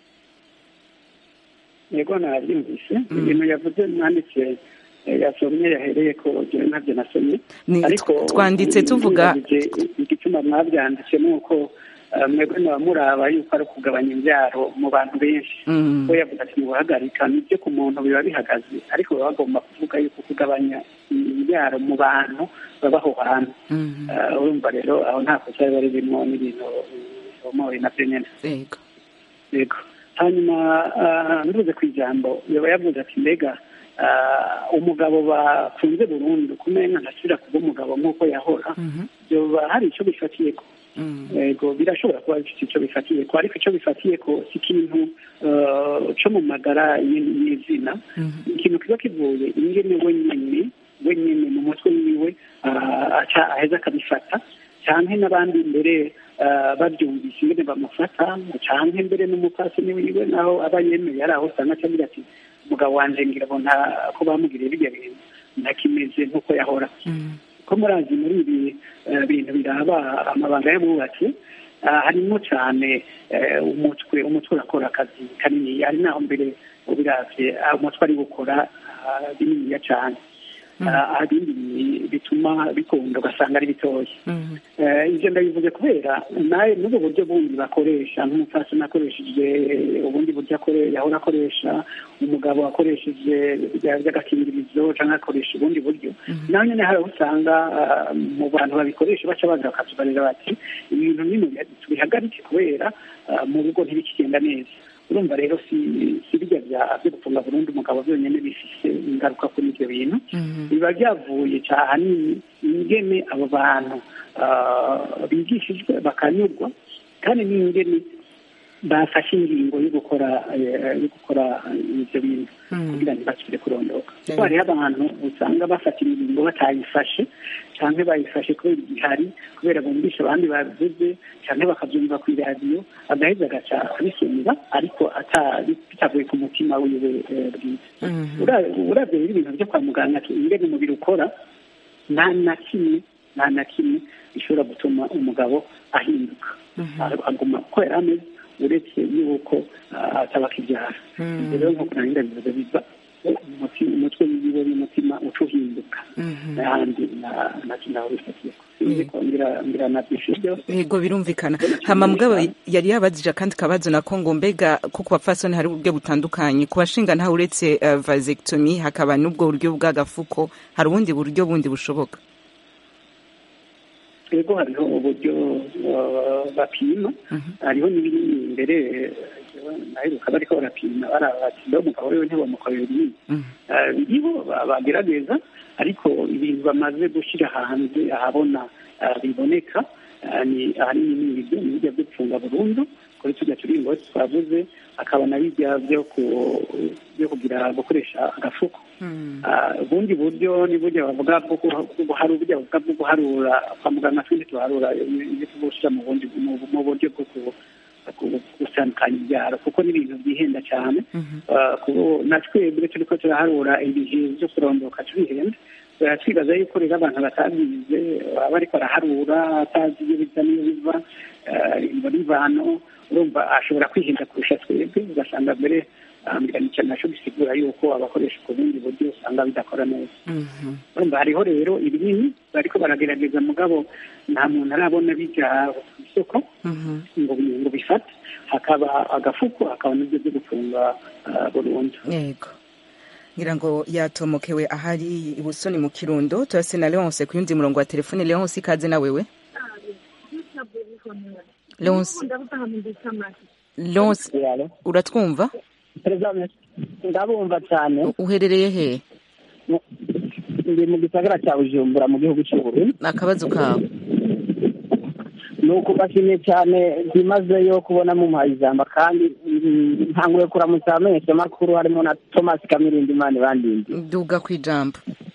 yego nabyumvise ibintu yavuze mwanditse eh, yasomye yahereye ko jewe ntabyo nasomye Ni- ariko twanditse tuvuga- nibajije igituma mwabyanditse ni uko eh, mwebwe mwaba muraba yuko ari ukugabanya imbyaro mu bantu benshi Mm. we yavuga ati guhagarika nibyo ku muntu biba bihagaze ariko baba bagomba kuvuga yuko kugabanya imbyaro mu bantu baba aho hantu Mhm. Eh, urumva rero aho nta kosa biba ririmo n'ibintu bisomoye nabyo nyine yego yego hanyuma ah, nduze ku ijambo yaba yavuze ati mbega ah, umugabo bafunze burundu kumenya ntasubira kuba umugabo nk'uko yahora Mhm. byoba hari icyo bifatiye ko Mm. yego birashobora kuba bifite icyo bifatiye ko ariko icyo bifatiye ko si ikintu ah, cyo mu magara y- y'izina Mhm. ikintu kiba kivuye ingene wenyine wenyine mu mutwe wiwe ah, aca aheza akabifata canke n'abandi mbere ah, babyumvise ingene bamufata canke mbere n'umupfasoni wiwe naho aba yemeye ari aho usanga aca agira ati umugabo wanje ngira ngo nta ko bamugiriye birya bintu ntakimeze nk'uko yahora Mm. ko murazi muri ibi eh, bintu biraba amabanga y'abubatsi ah, harimo cyane eh, umutwe umutwe urakora akazi kanini ari naho mbere ubiravye ah, umutwe ari gukora ah, bininiya cyane Ah, ibindi bituma bikunda ugasanga ari bitoya Mhm. Eh, ibyo ndabivuze kubera nawe n'ubwo buryo bundi bakoresha nk'umupfasoni akoresheje ubundi buryo akore- yahora akoresha umugabo akoresheje bya- by'agakingirizo cyangwa akoresha ubundi buryo nawe nyine hari aho usanga ah, mu bantu babikoresha baca baza bakatubarira bati ibintu nyine tubihagarike kubera ah, mu rugo ntibikigenda neza urumva rero si si bijya bya byo gufunga burundu umugabo byonyine bifise ingaruka kuri ibyo bintu Mhm. biba byavuye cyane ingene abo bantu ah, bigishijwe bakanyurwa kandi n'ingene bafashe ingingo yo gukora eh, yo gukora ibyo bintu Mm. kugira ngo basubire kurondoka Yeah. kuko hariho abantu usanga bafata ingingo batayifashe cyangwa bayifashe kubera igihari kubera bumvisha abandi babivuze cyangwa bakabyumva ku iradiyo agaheza agaca abisumba ariko ata- bitavuye ku mutima wiwe eh, bwiza Mhm. Ura- uravye rero ibintu byo kwa muganga ingene umubiri ukora nta na kimwe nta na kimwe bishobora gutuma umugabo ahinduka Ag- aguma uko yari ameze uretse yuko ah, ataba akibyara Mhm. Ibyo rero nk'uko nari ndabivuze biva umuti- umutwe wiwe n'umutima uca uhinduka Mhm. n'ahandi na- na naho bifatiye sinzi ko ngira ngira nabyishe byose yego birumvikana hama mugabo yari yabajije akandi kabazo nako ngo mbega ko ku bapfasoni hari uburyo butandukanye ku bashinga ntawe uretse uh, vasectomy hakaba n'ubwo buryo bw'agafuko hari ubundi buryo bundi bushoboka yego hariho uburyo uh, bapima hariho n'ibinini imbere naheruka bariko barapima barabati mbe umugabo wiwe ntibamukorera ibinini Mhm. Eh, biriho ba- bagerageza ariko ibintu bamaze gushyira hanze ahabona eh, biboneka eh, ni ahanini ni ibiryo ni ibirya byo gufunga burundu kuri tujya turingo twavuze akaba na bijya byo ku- byo kugira gukoresha agafuko Mhm. Ah, ubundi buryo ni burya bavuga bwo guha- bwo guharu- burya bavuga bwo guharura kwa muganga twindi tuharura ibyo tugushyira mu bundi mu mu buryo bwo ku- ku- gutandukanya ibyaro kuko ni ibintu byihenda cyane Mhm. Ah, kuko na twebwe turi ko turaharura ibihe byo kurondoka turihenda Eh, twibaza yuko rero abantu batabyize baba bariko baraharura atazi iyo biza n'iyo biva eh, imvo n'imvano urumva ashobora kwihinda kurusha twebwe ugasanga mbere ambira nicyo naco gisigura yuko abakoresha ku bundi buryo usanga bidakora neza Mhm. urumva hariho rero ibinini bariko baragerageza mugabo nta muntu arabona bija ku isoko Mhm. ngo bi- ngo bifate hakaba agafuko hakaba n'ibyo byo gufunga ah, burundu yego ngira ngo yatomokewe ahari ibusoni mu kirundo turase na leonce ku yundi murongo wa telefone leonce ikaze na wewe leonce Lons uratwumva perezida ndabumva cyane uherereye he ndi mu gisagara cya bujumbura mu gihugu cy'uburundi akabazo kawe ni ukubashimiye cyane byimazeyo kubona mumpaye ijambo kandi ntanguye kuramutsa abamenyesha makuru harimo na thomas kamirindi imana bandindi duga ku ijambo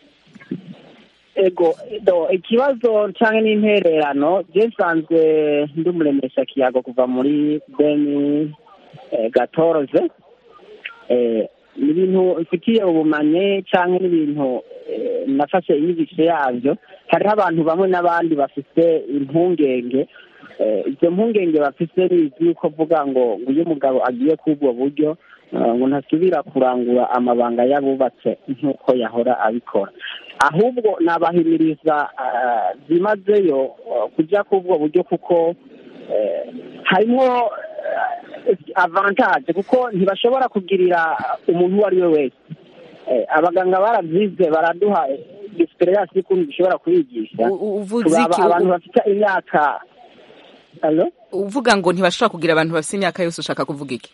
ego do ikibazo cyangwa n'intererano je nsanzwe ndi umuremesha kiyago kuva muri deni gatoroze ni ibintu mfitiye ubumenyi cyangwa n'ibintu nafashe inyigisho yabyo hariho abantu bamwe n'abandi bafite impungenge izo mpungenge bafite bizi yuko avuga ngo ngo iyo umugabo agiye kuri ubwo buryo ngo ntasubira kurangura amabanga y'abubatse nk'uko yahora abikora ahubwo nabahimiriza byimazeyo kujya kuri ubwo buryo kuko harimo avantaje kuko ntibashobora kugirira umuntu uwo ari we wese abaganga barabyize baraduha egisperiyanse y'ukuntu dushobora kubigisha abantu bafite imyaka uvuga ngo ntibashobora kugira abantu bafite imyaka yose ushaka kuvuga iki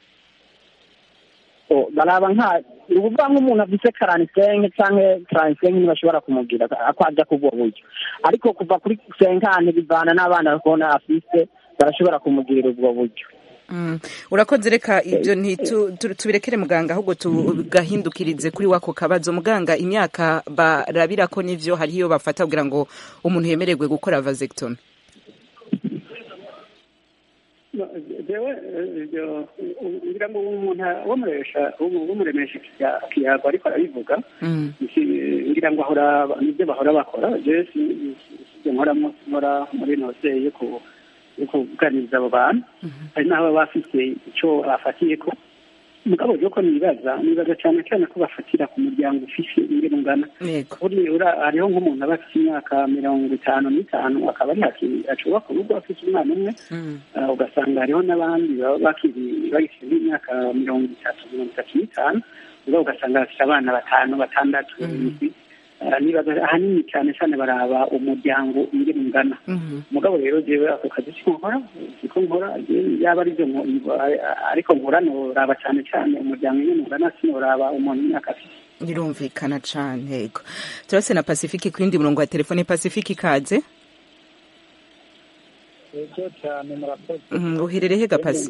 baraba nka ni ukuvuga nk'umuntu afite karanisenke cyangwa taransisenke ntibashobora kumubwira ko ajya ku ubwo buryo ariko kuva kuri senkane bivana n'abana kubona afite barashobora kumugirira ubwo buryo urakoze reka ibyo tubirekere muganga ahubwo tugahindukirize kuri wako kabazo muganga imyaka barabira ko n'ibyo hariho iyo bafata kugira ngo umuntu yemererwe gukora vasectomy ngira ngo umuntu w'umuremesha kiyago ariko arabivuga ngira ngo ahora nibyo bahora bakora jesi nkoramo nkora muri nose yo kuganiriza abo bantu hari n'abo bafite icyo bafatiye ko mugabo rero ko nibaza nibaza cyane cyane ko bafatira ku muryango ufise ingero ungana hariho nk'umuntu aba afite imyaka mirongo itanu n'itanu akaba ari haki ashobora urugo afite umwana umwe ugasanga hariho n'abandi baba bakiri bagifite nk'imyaka mirongo itatu mirongo itatu n'itanu ubwo ugasanga bafite abana batanu batandatu barindwi nibaza ahanini cyane cyane baraba umuryango ingene ungana umugabo rero jewe ako kazi siko nkora siko nkora yaba ari byo ariko nkora noraba cyane cyane umuryango ingene ungana sinoraba umuntu imyaka afite birumvikana cane yego turase na pacifique ku yindi murongo wa telefone pacifique ikaze ego cyane murakoze uherereye ga pasi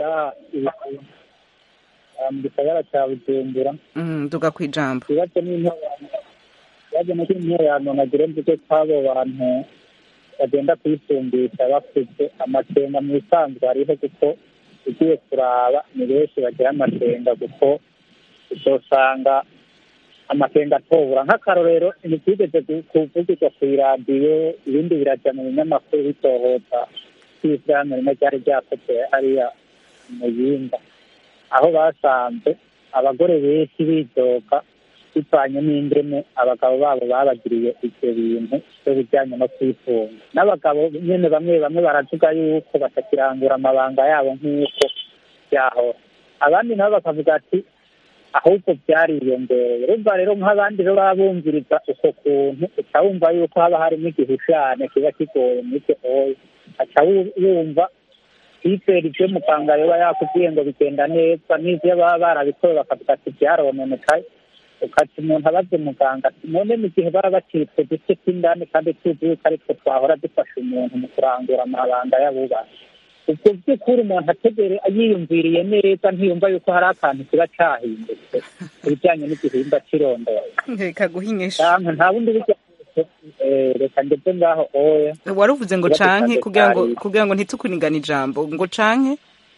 mu gisagara cya bujumbura duga ku ijambo ikibazo n'intorano ikibazo n'icyo intererano nagira mvuge kw'abo bantu bagenda kuyisumbisha bafite amakenga mu isanzwe hariho kuko ugiye kuraba ni benshi bagira amakenga kuko uzosanga amakenga atobura nk'akarorero ntibyigeze kuvugirwa ku iradiyo ibindi birajya mu binyamakuru bitohota kw'ishyirahamwe rimwe ryari ryakoze hariya mu yinda aho basanze abagore benshi bidoga bivanye n'indeme abagabo babo babagiriye ibyo bintu byo bijyanye no kwifunga n'abagabo nyine bamwe bamwe baravuga yuko batakirangura amabanga yabo nk'uko byahora abandi nabo bakavuga ati ahubwo byariyongereye urumva rero nk'abandi rero baba bumviriza uko kuntu uca wumva yuko haba harimo igihushane kiba kigoye muri icyo oya aca wumva kwizera ibyo muganga yoba yakubwiye ngo bigenda neza n'ibyo baba barabikoze bakavuga ati byarononekaye ukati umuntu abaze muganga ati none mu gihe baba bacitse duce tw'indani kandi tuzi yuko aritwo twahora dufasha umuntu mu kurangura amabanga y'abubatsi ubwo by'ukuri umuntu ategere yiyumviriye neza ntiyumva yuko hari akantu kiba cyahindutse ku bijyanye n'igihimba cy'irondoye reka guhinyisha nta bundi buryo reka ndetse ngaho oya wari uvuze ngo canke kugira ngo kugira ngo ntitukunigane ijambo ngo canke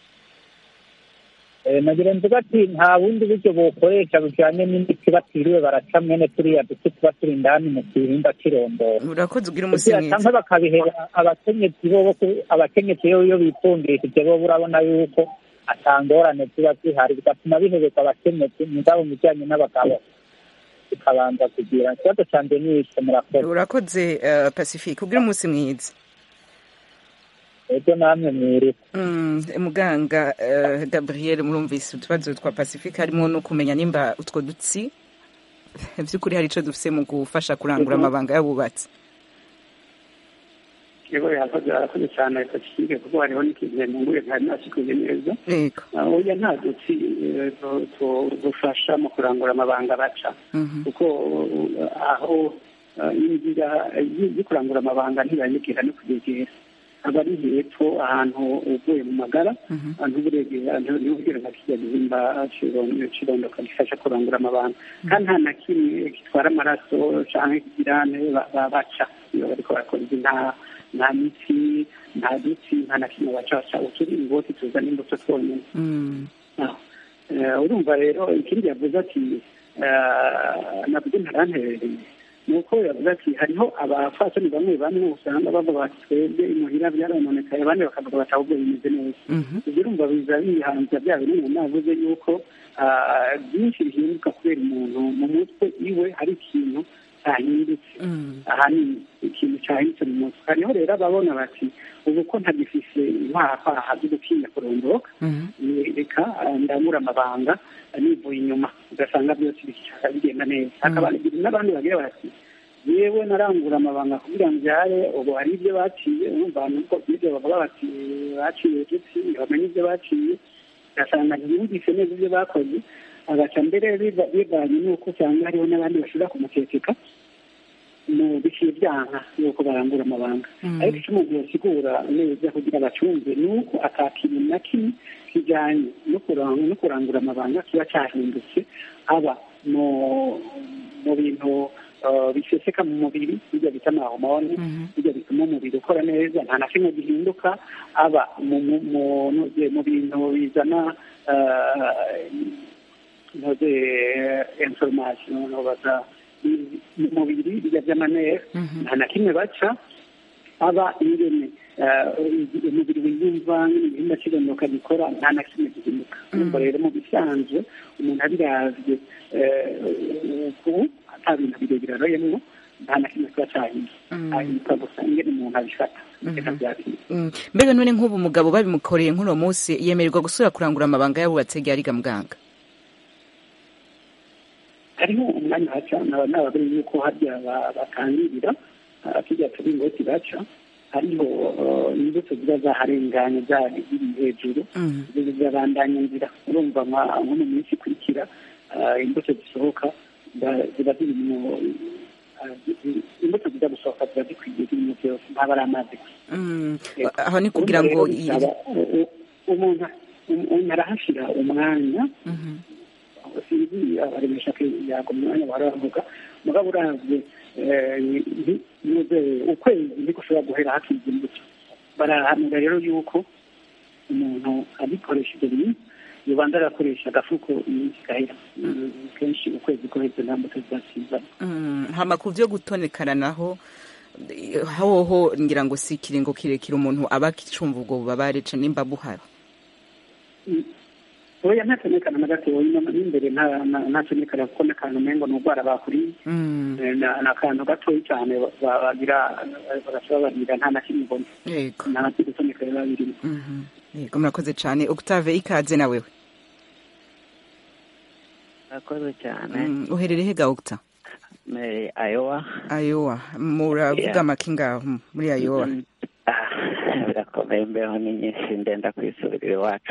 nagira mvuga ati nta bundi buryo bukoresha bujyanye n'imiti batiriwe baraca mwene turiya duce tuba turi indani mu gihimba cy'irondoro urakoze ugira umunsi mwiza cyangwa bakabihera abakenyezi bo abakenyezi bo iyo bitungishije bo urabona yuko atangorane ziba zihari bigatuma bihereza abakenyezi mugabo mu bijyanye n'abagabo bikabanza kugira ikibazo cyanjye ni icyo murakoze urakoze pacifique ugira umunsi mwiza ego namwe mwiriwe muganga gabriel murumvise utubazo twa pacifique harimo no kumenya nimba utwo dutsi by'ukuri hari icyo dufite mu gufasha kurangura amabanga y'abubatsi yego yakoze arakoze cyane pacifique kuko hariho n'ikintu yanunguye ntari nasikuye neza yego Ah, oya nta dutsi eh, tu- tu- dufasha mu kurangura amabanga baca kuko uh, aho uh, inzira y- yo kurangura amabanga ntibanyegera no kugegera aba ari hepfo ahantu uvuye mu magara ntuburegera ntubwira nka kijya gihimba cirondo cirondoka gifasha kurangura amabanga kandi nta na kimwe gitwara amaraso canke kigirane ba- ba- baca iyo bariko barakora izi nta nta mitsi nta dutsi nta na kimwe baca baca uturingoti tuzana imbuto twonyene Mm. Ah, eh, urumva rero ikindi yavuze ati eh, nabwo ntaranterereye ni uko yavuze ati hariho abafasoni bamwe bamwe usanga bavuga bati twebwe imuhira byarononekaye abandi bakavuga bati ahubwo bimeze neza ibyo urumva biza bihanza bya bintu umuntu yavuze yuko ah, byinshi bihinduka kubera umuntu mu mutwe iwe hari ikintu cyahindutse ahanini ikintu cyahindutse mu mutwe hariho rero ababona bati ubu ko ntagifise inkwaha zo gutinya kurondoroka reka ah, ndamura amabanga ah, nivuye inyuma ugasanga byose bishaka bigenda neza hakaba n'abandi bagira bati yewe narangura amabanga kugira ngo byare ubu hari ibyo baciye urumva nuko ibyo bavuga bati baciye udutsi bamenye ibyo baciye ugasanga ntibumvise neza ibyo bakoze agaca mbere biva- bivanye n'uko usanga hariho n'abandi bashobora kumukekeka mu biciye byanka yuko barangura amabanga ariko icyo umuntu yasigura neza kugira bacumve ni uko ata kintu na kimwe kijyanye no kurang- no kurangura amabanga kiba cyahindutse aba mu mu bintu uh, biseseka mu mubiri bijya bita amahomoni bijya bituma umubiri ukora neza nta na kimwe gihinduka aba mu mu- mu- mu bintu bizana uh, ntoze information baza mu mubiri bijya by'amanera nta na kimwe baca aba ingene eh, umubiri wiyumva n'ibihimba kibonoka gikora nta na kimwe gihinduka urumva rero mu bisanzwe umuntu abiravye eh, uku ata bintu birebire aroyemwo nta na kimwe kiba cahinduka ahinduka gusa ingene umuntu abifata reka byabiri Mm. mbega none nk'ubu umugabo babimukoreye nk'uno munsi yemererwa gusubira kurangura amabanga yabubatse ryariga muganga hariho umwanya haca naba nababiri yuko harya ba- batangirira ah, tujya turingoti baca hariho eh, imbuto ziba zaharenganye zari ziri hejuru ziba zirabandanya nzira urumva nka- nko mu minsi ikurikira ah, imbuto zisohoka ziba- ziba ziri mu ah, zi- imbuto ziza gusohoka ziba zikwiye zirimo byose ntaba ari amazi gusa Mm. aho ni kugira ngo Urumva rero bisaba, u- u- umuntu umuntu arahashyira umwanya sinzi abaremesha ko yagwa umwanya baravuga mugabo uravye eh, ni- nuze ukwezi niko ushobora guhera hakiza imbuto barahanura rero yuko umuntu abikoresha ibyo bintu yobanza agakoresha agafuko iminsi igahera Mm, kenshi ukwezi guheze nta mbuto zizasizamo Mm, hama ku byo gutonekana naho eh, hoho ngira ngo si ikiringo kirekire umuntu aba akicumva ubwo bubabare ca nimba buhari oya ntatonekana na gatoya inyuma n'imbere nta- nta- ntatonekana kuko n'akantu umengo ni urwara bakuriye Mm. Eh, na- ni akantu gatoya cyane ba- ba- bagira bagaca babarira nta na kimwe mbona yego nta na gutoneka biba birimo Mhm. yego murakoze cane octave ikaze na wewe murakoze cyane Mm, uherereye hega octa muri ayowa ayowa muravuga Yeah. amaki ngaho muri ayowa birakomeye imbeho ni nyinshi ndenda kwisubirira iwacu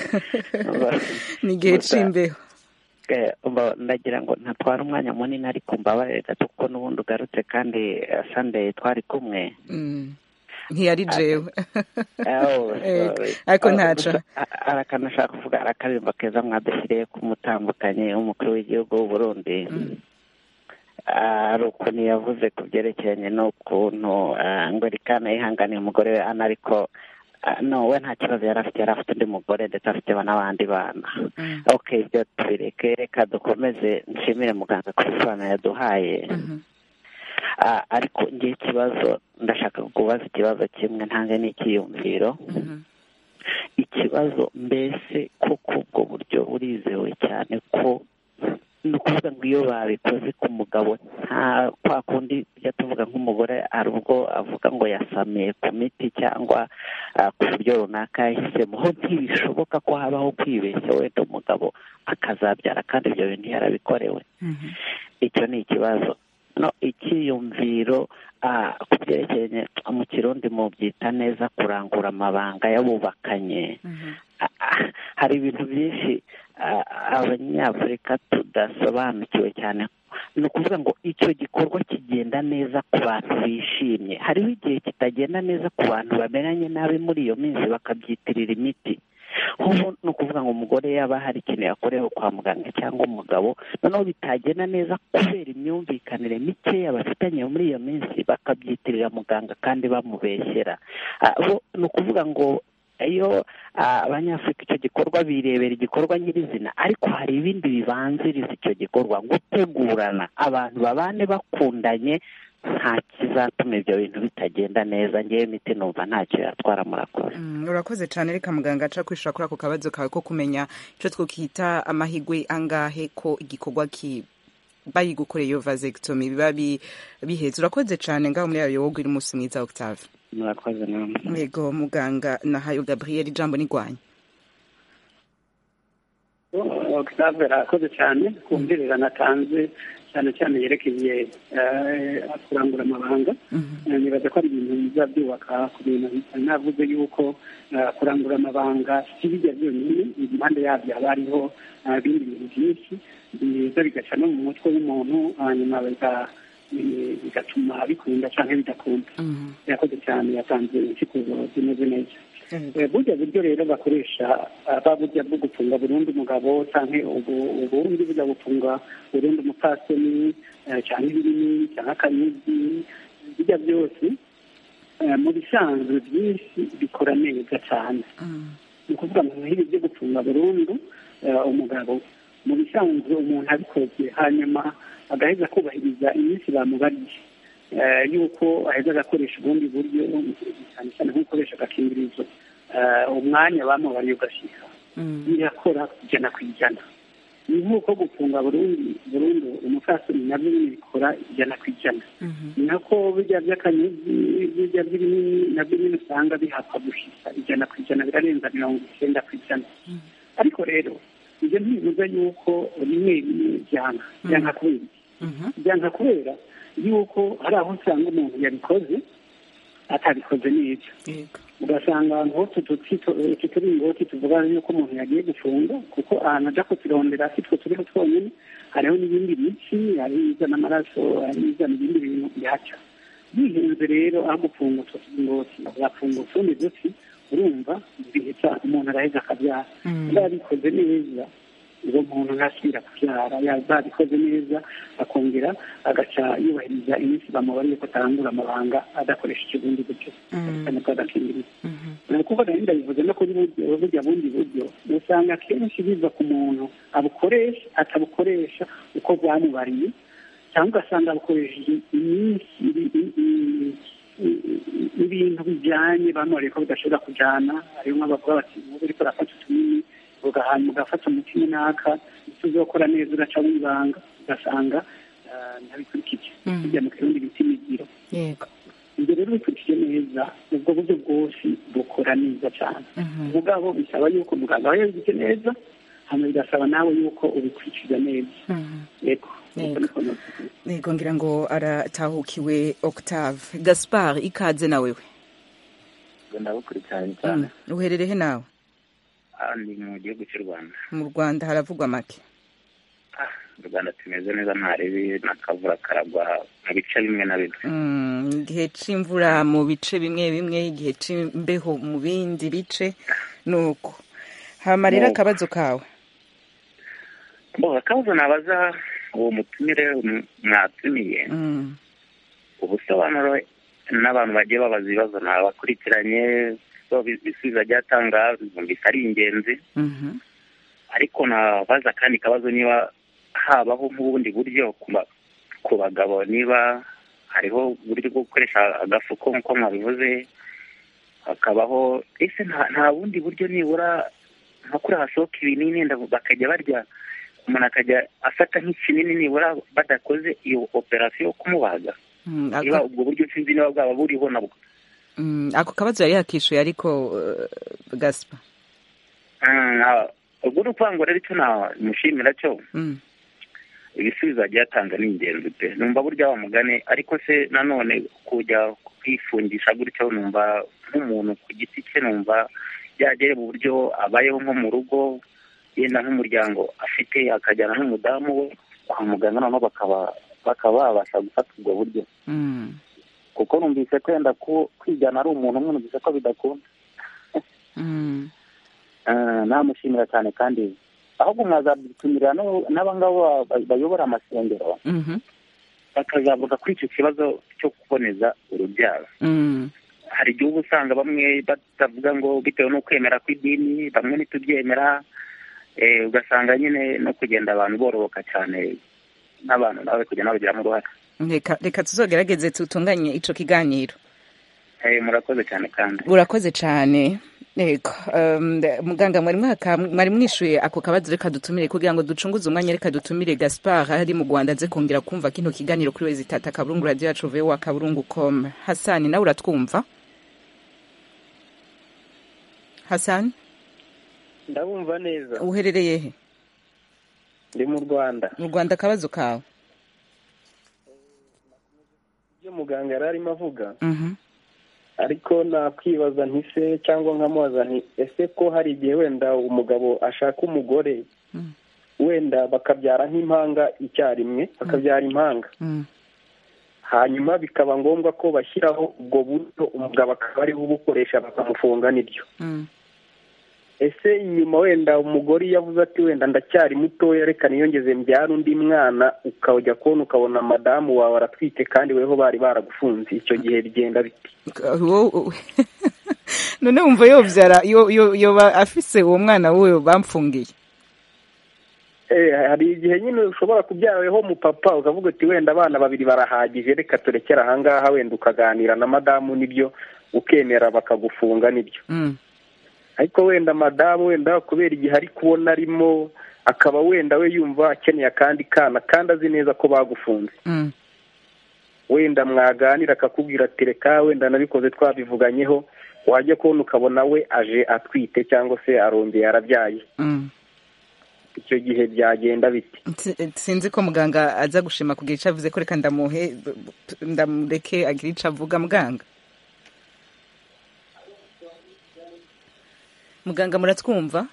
ni igihe Gusa, c'imbeho eh, umva, ndagira ngo ntatwara umwanya munini ariko mbabarire gato kuko n'ubundi ugarutse kandi eh, sunday twari kumwe Mm. ntiyari jewe Oh, Yego, sorry. ariko Oh, ntaco gusa, a- hari akantu nashaka kuvuga hari akaririmbo keza mwadushyiriye k'umutandukanye w'umukuru w'igihugu w'u Burundi hari ukuntu yavuze ku byerekeranye n'ukuntu ah, ngo rikana yihanganiye umugore we ana ariko ah, no we nta kibazo yari afite yari afite undi mugore ndetse afite n'abandi bana ok ibyo tubireke reka dukomeze nshimire muganga ku bisobanuro yaduhaye Ah, ariko ngiye ikibazo ndashaka kubaza ikibazo kimwe ntange n'icyiyumviro ikibazo mbese koko ubwo buryo burizewe cyane ko ni ukuvuga ngo iyo babikoze ku mugabo nta kwa kundi tujya tuvuga nk'umugore hari ubwo avuga ngo yasamiye ku miti cyangwa ah, ku buryo runaka yahisemo ho ntibishoboka ko habaho kwibeshya wenda umugabo akazabyara kandi ibyo bintu yarabikorewe icyo ni ikibazo no icyiyumviro ku byerekeranye mu kirundi mu byita neza kurangura amabanga y'abubakanye hari ibintu byinshi abanyafurika tudasobanukiwe cyane ni ukuvuga ngo icyo gikorwa kigenda neza ku bantu bishimye hariho igihe kitagenda neza ku bantu bamenyanye nabi muri iyo minsi bakabyitirira imiti nk'ubu ni ukuvuga ngo umugore yaba hari ikintu yakorewe kwa muganga cyangwa umugabo noneho bitagenda neza kubera imyumvikanire mikeya bafitanye muri iyo minsi bakabyitirira muganga kandi bamubeshyera ni ukuvuga ngo iyo abanyafurika icyo gikorwa birebera igikorwa nyirizina ariko hari ibindi bibanziriza icyo gikorwa gutegurana abantu babane bakundanye nta kizatuma ibyo bintu bitagenda neza ngewe imiti numva ntacyo yatwara murakoze urakoze cyane reka muganga aca kwishura kuri ako kabazo kawe ko kumenya icyo twakita amahigwe angahe ko igikorwa ki bayigukoreye iyo vasectomy biba biheze urakoze cyane ngaho muri ayo wowe uri umunsi mwiza octave murakoze namwe yego muganga nahayo gabriel ijambo nigwanya octave arakoze cyane kumvirira natanze cyane cyane yerekeye kurangura amabanga nibaza ko ari ibintu biza byubaka ku bintu navuze yuko kurangura amabanga si bijya byonyine impande yabyo haba hariho ibindi bintu byinshi biza bigaca no mu mutwe w'umuntu hanyuma bigatuma bikunda cyangwa bidakunda yakoze cyane yatanze insikuzo zimeze neza burya buryo rero bakoresha ba burya bwo gufunga burundu umugabo cyangwa ubundi burya gufunga burundu umupfasoni cyangwa ibirimi cyangwa akanyuzi bijya byose mu bisanzwe byinshi bikora neza cyane ni ukuvuga mu bihe byo gufunga burundu umugabo mu bisanzwe umuntu abikoze hanyuma agaheza kubahiriza iminsi bamubariye yuko aheza agakoresha ubundi buryo cyane cyane nko gukoresha agakingirizo umwanya bamubariye ugashyika birakora ijana ku ijana ni nk'uko gufunga burundu burundu umupfasoni nabyo nyine bikora ijana ku ijana ni nako bijya by'akanyuzi bijya by'ibinini nabyo nyine usanga bihapfa gushika ijana ku ijana birarenza mirongo icyenda ku ijana ariko rero ibyo ntibivuze yuko rimwe rimwe byanga byanga kubera byanga kubera yuko hari aho usanga umuntu yabikoze atabikoze neza ugasanga ahantu hose utu turingoti tuvuga yuko umuntu yagiye gufunga kuko ahantu ajya kuturondera si two turiho twonyine hariho n'ibindi bici hari izana amaraso hari izana ibindi bintu bihaca bihenze rero aho gufunga utwo turingoti ugafunga utundi duti urumva bihita umuntu araheza akabyara niba yabikoze neza uwo muntu ntasubira kubyara yabikoze neza akongera agaca yubahiriza iminsi bamubariye ko atarangura amabanga adakoresha ikibundi buryo cyane ko adakingiriza ni ukuvuga rero ndabivuze no kuri burya bundi buryo usanga akenshi biva ku muntu abukoresha atabukoresha uko bwamubariye cyangwa ugasanga abukoresheje iminsi ibintu bijyanye bamubariye ko bidashobora kujyana hariho nk'abavuga bati ubu uriko urafata utunini ugahana ugafata umutima naka icyo uzokora neza uraca wibanga ugasanga ntabikurikije bijya mu kirundi bita imigiro ibyo rero bikurikije neza ubwo buryo bwose bukora neza cyane mugabo bisaba yuko muganga aba yabigize neza hano bigasaba nawe yuko ubikurikiza neza yego yego ngira ngo aratahukiwe octave gaspard ikaze nawe we ndabukurikiranye cyane uhererehe nawe ni mu gihugu cy'u rwanda mu rwanda haravugwa make mu rwanda tumeze neza ntarebi n'akavura karagwa mu bice bimwe na bimwe igihe cy'imvura mu bice bimwe bimwe igihe cy'imbeho mu bindi bice ni uko hama rero akabazo kawe akabazo nabaza uwo mutumire mwatumiye ubusobanuro n'abantu bagiye babaza ibibazo ntabakurikiranye ibisubizo agiye atanga bumvise ari ingenzi ariko nabaza akandi kabazo niba habaho nk'ubundi buryo ku bagabo niba hariho uburyo bwo gukoresha agafuko nk'uko mwabivuze hakabaho ese nta bundi buryo nibura nka kuri hasohoka ibinini bakajya barya umuntu akajya afata nk'ikinini nibura badakoze iyo operasiyo yo kumubaga niba ubwo buryo sinzi niba bwaba buriho nabwo ako kabazo yari yakishuye ariko gasipa ubwo ni ukuvuga ngo rero icyo namushimira cyo ibisubizo agiye atanga ni ingenzi pe numva burya wa mugani ariko se nanone kujya kwifungisha gutyo numva nk'umuntu ku giti cye numva byagere mu buryo abayeho nko mu rugo yenda nk'umuryango afite akajyana n'umudamu we kwa muganga noneho bakaba bakaba babasha gufata ubwo buryo Mm. kuko numvise kwenda ku- kwigana ari umuntu umwe numvise ko bidakunda Mm. Eh, namushimira cyane kandi ahubwo mwazabitumira no- n'abangabo ba- bayobora amasengero Mhm. bakazavuga kuri icyo kibazo cyo kuboneza urubyaro Mm. hari igihe uba usanga bamwe batavuga ngo bitewe n'ukwemera kw'idini bamwe ntitubyemera eh, ugasanga nyine no kugenda abantu bororoka cyane n'abantu nawe kugenda babigiramo uruhare reka reka tuzogerageze tutunganye ico kiganiro Eh, murakoze cyane kandi urakoze cyane yego um, muganga mwari mwaka mwari mwishuye ako kabazo reka dutumire kugira ngo ducunguze umwanya reka dutumire gaspard ari mu rwanda aze kongera kumva kino kiganiro kuri wezi tata kaburungu radio yacu vowa kaburungu com hasani nawe uratwumva hasani ndabumva neza uherereye he ndi mu rwanda mu rwanda akabazo kawe ibyo muganga yari arimo avuga Mhm. ariko nakwibaza nti se cyangwa nkamubaza nti ese ko hari igihe wenda umugabo ashaka umugore wenda bakabyara nk'impanga icyarimwe bakabyara impanga Mm. hanyuma bikaba ngombwa ko bashyiraho ubwo buryo umugabo akaba ariwe ubukoresha bakamufunga nibyo Mm. ese nyuma wenda umugore iyo avuze ati wenda ndacyari mutoya reka niyongeze mbyara undi mwana ukajya kubona ukabona madamu wawe aratwite kandi weho bari baragufunze icyo gihe bigenda bite Wo- none wumva yovyara yo- yo- yoba afise uwo mwana wiwe bamfungiye Eh, hari igihe nyine ushobora kubyara weho mu papa ukavuga uti wenda abana babiri barahagije reka turekere ahangaha wenda ukaganira na madamu nibyo ukemera bakagufunga nibyo Mm. ariko wenda madamu wenda kubera igihe ari kubona arimo akaba wenda we yumva akeneye akandi kana kandi azi neza ko bagufunze Mm. wenda mwaganira akakubwira ati reka wenda nabikoze twabivuganyeho wajya kubona ukabona we aje atwite cyangwa se arongeye arabyaye Mm. icyo gihe byagenda bite Si- sinzi ko muganga aza gushima kugira ico avuze ko reka ndamuhe ndamureke agira ico avuga muganga muganga muratwumva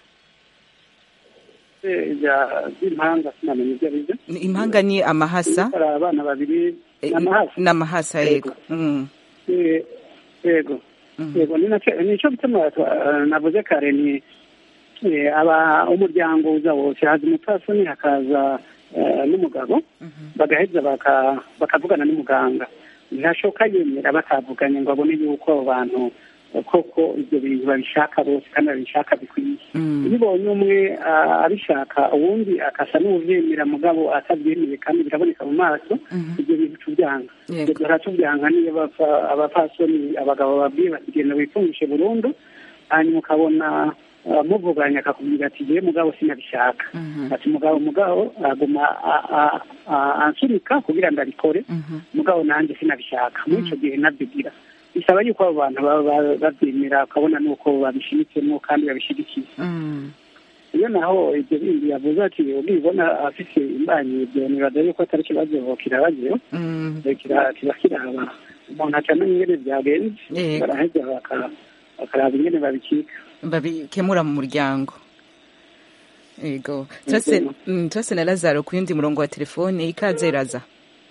by'impanga sinamenya ibyo ari byo Ni- impanga ni amahasa hari abana babiri Eh, n'amahasa n'amahasa yego Mm. Eh, yego yego ni nacyo nicyo gituma twa- navuze kare ni eh, aba umuryango uza wose haza umupfasoni hakaza eh, n'umugabo bagaheza baka- bakavugana n'umuganga ntashobora yemera batavuganye ngo abone yuko abo bantu eh, koko ibyo bintu babishaka bose kandi babishaka bikwiye iyo ubonye umwe ah, abishaka uwundi akasa n'ubyemera mugabo atabyemeye kandi biraboneka mu maso ibyo bintu tubyanga Yego. ibyo tubyanga niyo bapfa- abapfasoni abagabo babwiye bati genda wifungishe burundu hanyuma ukabona ah, muvuganye akakubwira ati yewe mugabo sinabishaka ati mugabo mugabo aguma a- a- a- ansunika kugira ngo abikore mugabo nanjye sinabishaka muri icyo gihe nabyigira bisaba yuko abo bantu baba ba- babyemera ukabona nuko babishimitsemwo kandi babishyigikiye Mm. iyo naho ibyo bindi yavuze ati ubibona afise imbanyi ibyo nibaza yuko atari ikibazo kirabagiyeho Mm. Eh, kira- kiba kiraba umuntu acamenya ingene byagenze Yego. baraheza baka- bakaraba ingene babikika babikemura mu muryango yego turase mm, turase na lazaro ku yundi murongo wa telefone ikaze raza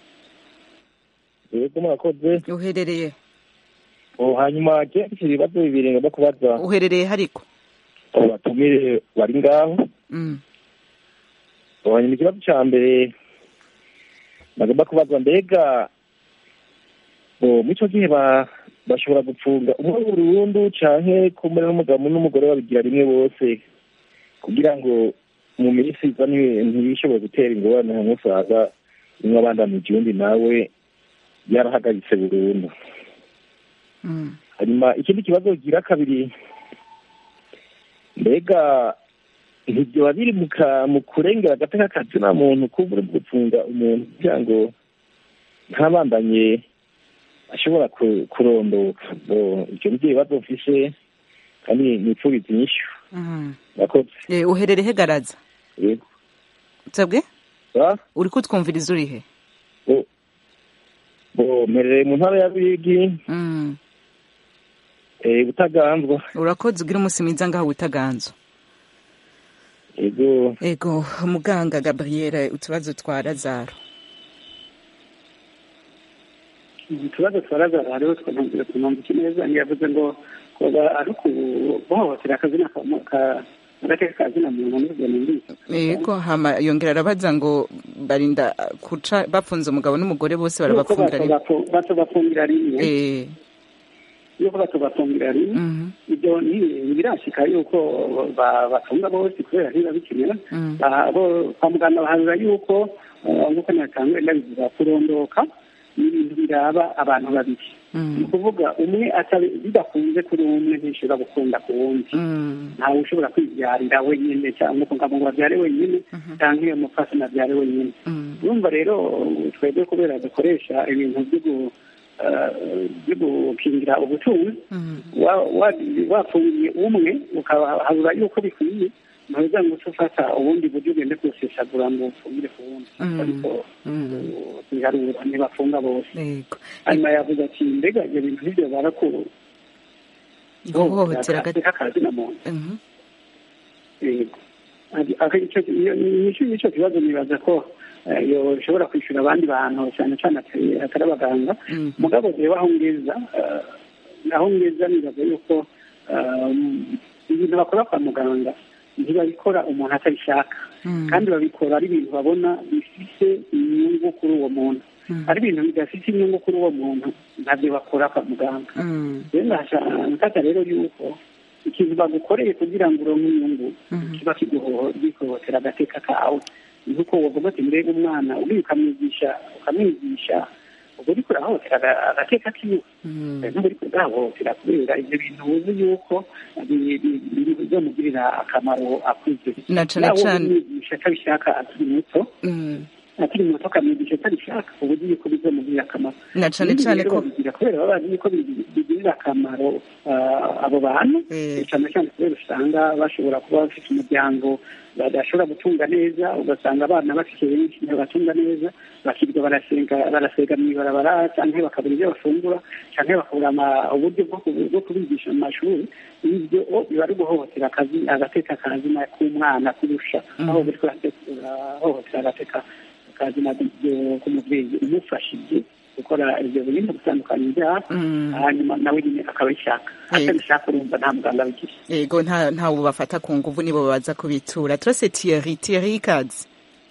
yego murakoze uherereye Oh, hanyuma je mfite ibibazo bibiri ngomba kubaza uherereye hariko abatumire bari ngaho Mm. Oh, hanyuma ikibazo ca mbere nagomba kubaza mbega oh, muri ico gihe ba- bashobora gupfunga umwe burundu canke kumwe n'umugabo n'umugore babigira rimwe bose kugira ngo mu minsi iza nti- ntibishobore gutera ingorane hamwe usanga umwe abandanije uwundi nawe yarahagaritse burundu Mm. hanyuma ikindi kibazo gira kabiri mbega ntibyoba biri mu ka- mu kurengera agateka kazina muntu kuba uri gufunga umuntu kugira ngo ntabandanye ashobora ku- kurondoka Bo, ivyo nivyo bibazo mfise kandi nipfuriza inyishu Mm. murakoze Eh, uherereye he garaza yego sabwe uri kutwumviriza uri he mperereye mu ntara ya Ruyigi butaganzwa urakoze ugira umunsi mwiza ngaho witaganzwa ego ego muganga gabriel utubazo twa lazaro utubazo twa lazaro hariho twanumvira tunumvise neza ntiyavuze ngo ari ukuhohotera akazina agateka kazina muntu n'ubwo numvise yego hama yongera arabaza ngo barinda kuca bapfunze umugabo n'umugore bose barabapfungira rimwe batobafungira rimwe yuko batobafungira rimwe ibyo ntibirashika yuko batunga bose kubera ntiba bikenera kwa muganga baharura yuko nk'uko natangwe ndabivuga kurondoka n'ibintu biraba abantu babiri ni ukuvuga umwe bidakunze kuri umwe ntishobora gukunda ku wundi ntawe ushobora kwibyarira wenyine cyangwa ngo ngo babyare wenyine cyangwa iyo mupfasoni abyare wenyine urumva rero twebwe kubera dukoresha ibintu byo gukingira ubutunzi wafungiye umwe ukahabura yuko bikwiye ntuza ngo uce ufata ubundi buryo ugende kuwusesagura ngo ufungire ku wundi ariko biharura ntibafunga bose hanyuma yavuze ati mbega ibyo bintu nk'ibyo barakuru guhohotera akazina muntu yego nicyo kibazo nibaza ko ushobora kwishyura abandi bantu cyane cyane atari abaganga mugabo reba aho ngeza aho ngeza nibaza yuko ibintu bakora kwa muganga ntibabikora umuntu atabishaka kandi babikora ari ibintu babona bifite inyungu kuri uwo muntu ari ibintu bidafite inyungu kuri uwo muntu ntabyo bakora kwa muganga rero ndashaka rero yuko ikintu bagukoreye kugira ngo uronke inyungu kiba kiguhohotera agateka kawe nuko wavuga ati mbega umwana uriya ukamwigisha ukamwigisha ubwo uriko urahohotera agateka kiwe nubwo uriko urahohotera kubera ibyo bintu uzi yuko bizomugirira akamaro akuze na cane cane umwigisha atabishaka akiri muto akiri muto akamwigisha atabishaka uba uzi yuko bizomugirira akamaro na cane cane ko babigira kubera baba bazi yuko bigirira akamaro abo bantu cyane cyane kubera usanga bashobora kuba bafite umuryango badashobora gutunga neza ugasanga abana bafite benshi ntibatunga neza bakirirwa barasenga barasega mu ibarabara cyangwa bakabura ibyo bafungura cyangwa bakabura uburyo bwo kubigisha mu mashuri ibyo biba ari guhohotera akazi agateka kazina k'umwana kurusha aho buri kurahohotera agateka kazina k'umubyeyi umufashije gukora ibyo bintu gutandukanya ibyaha hanyuma nawe nyine akabishaka atabishaka urumva nta muganga abigira yego ntawe bafata ku nguvu nibo baza kubitura turase tiyeri tiyeri ikazi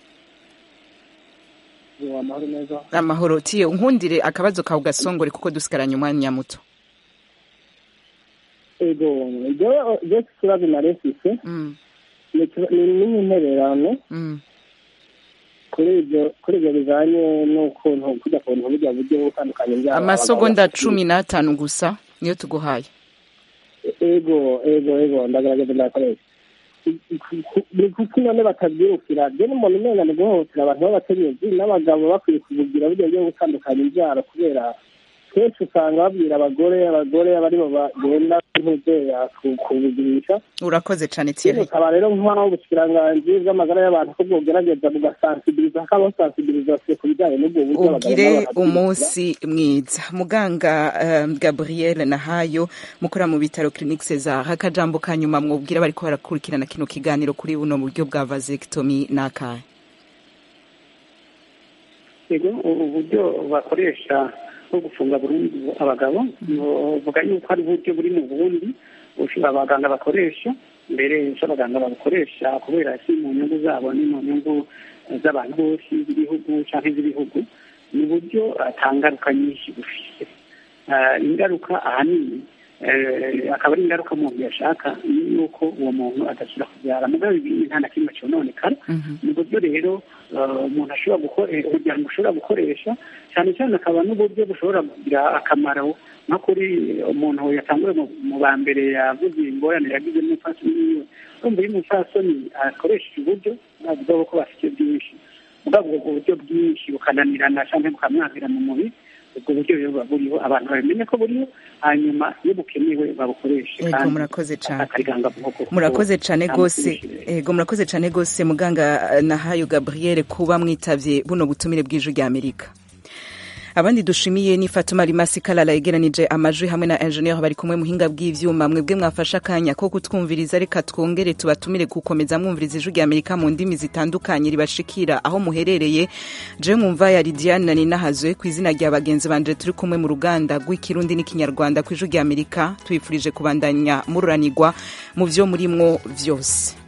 amahoro neza amahoro tiye nkundire akabazo kawe gasongore kuko dusigaranye umwanya muto ego ibyo kibazo nari mfise ni n'intererano kuri ibyo kuri ibyo bijanye n'ukuntu kujya ku bintu burya buryo butandukanye byaba amasogonda cumi n'atanu gusa niyo tuguhaye ego ego ego ndagaragaza ndakoresha ni kuki none batabyirukira je n'umuntu umenga ni guhohotera abantu b'abakenyezi n'abagabo bakwiye kubugira burya buryo gutandukanya ibyaro kubera kenshi usanga babwira abagore abagore abaribo bagenda ntuzeya kubugirisha urakoze cane Thierry ukaba rero nk'aho ubushyikiranganji bw'amagara y'abantu ko bwogerageza bugasansibiliza hakabaho sansibilizasiyo ku bijyanye n'ubwo buryo ugire umunsi mwiza muganga um, gabriel nahayo mukora mu bitaro clinique cesar akajambo ka nyuma mwubwira bariko barakurikirana kino kiganiro kuri buno buryo bwa vasectomy n'akahe yego uburyo bakoresha bwo gufunga burundu abagabo vuga yuko ari uburyo buri mu burundi abaganga bakoresha mbere abaganga babukoresha kubera si mu nyungu zabo ni mu nyungu z'abantu bose b'ibihugu cyangwa iz'ibihugu ni uburyo atangaruka nyinshi bufise ingaruka ahanini akaba ari ingaruka umuntu yashaka ni yuko uwo muntu adashyira kubyara mugabo ibi nta na kimwe cyononekara ni uburyo rero umuntu ashobora gukoresha umuryango ushobora gukoresha cyane cyane akaba n'uburyo bushobora kugira akamaro nko kuri umuntu yatanguye mu ba mbere yavuze ingorane yagize n'umupfasoni wiwe urumva iyo umupfasoni akoresheje uburyo navuga ko bafite byinshi mugabo ubwo buryo bwinshi bukananirana cyangwa bukamwazira mu mubiri ubwo buryo rero buba buriho abantu babimenye ko buriho hanyuma iyo bukenewe babukoreshe Ego, murakoze cane. akariganga bwoko murakoze cyane rwose ego murakoze cyane rwose muganga nahayo gabriel kuba mwitavye buno butumire bw'ijwi rya amerika abandi dushimiye ni fatuma rimasi kalala yegeranije amajwi hamwe na engineer bari kumwe muhinga bw'ivyuma mwebwe mwafashe akanya ko kutwumviriza reka twongere tubatumire gukomeza mwumviriza ijwi rya amerika mu ndimi zitandukanye ribashikira aho muherereye je mwumva ya lidiane ninahazwe ku izina rya bagenzi banje turi kumwe mu ruganda rw'ikirundi n'ikinyarwanda ku ijwi rya amerika tubifurije kubandanya mururanirwa mu vyo murimwo vyose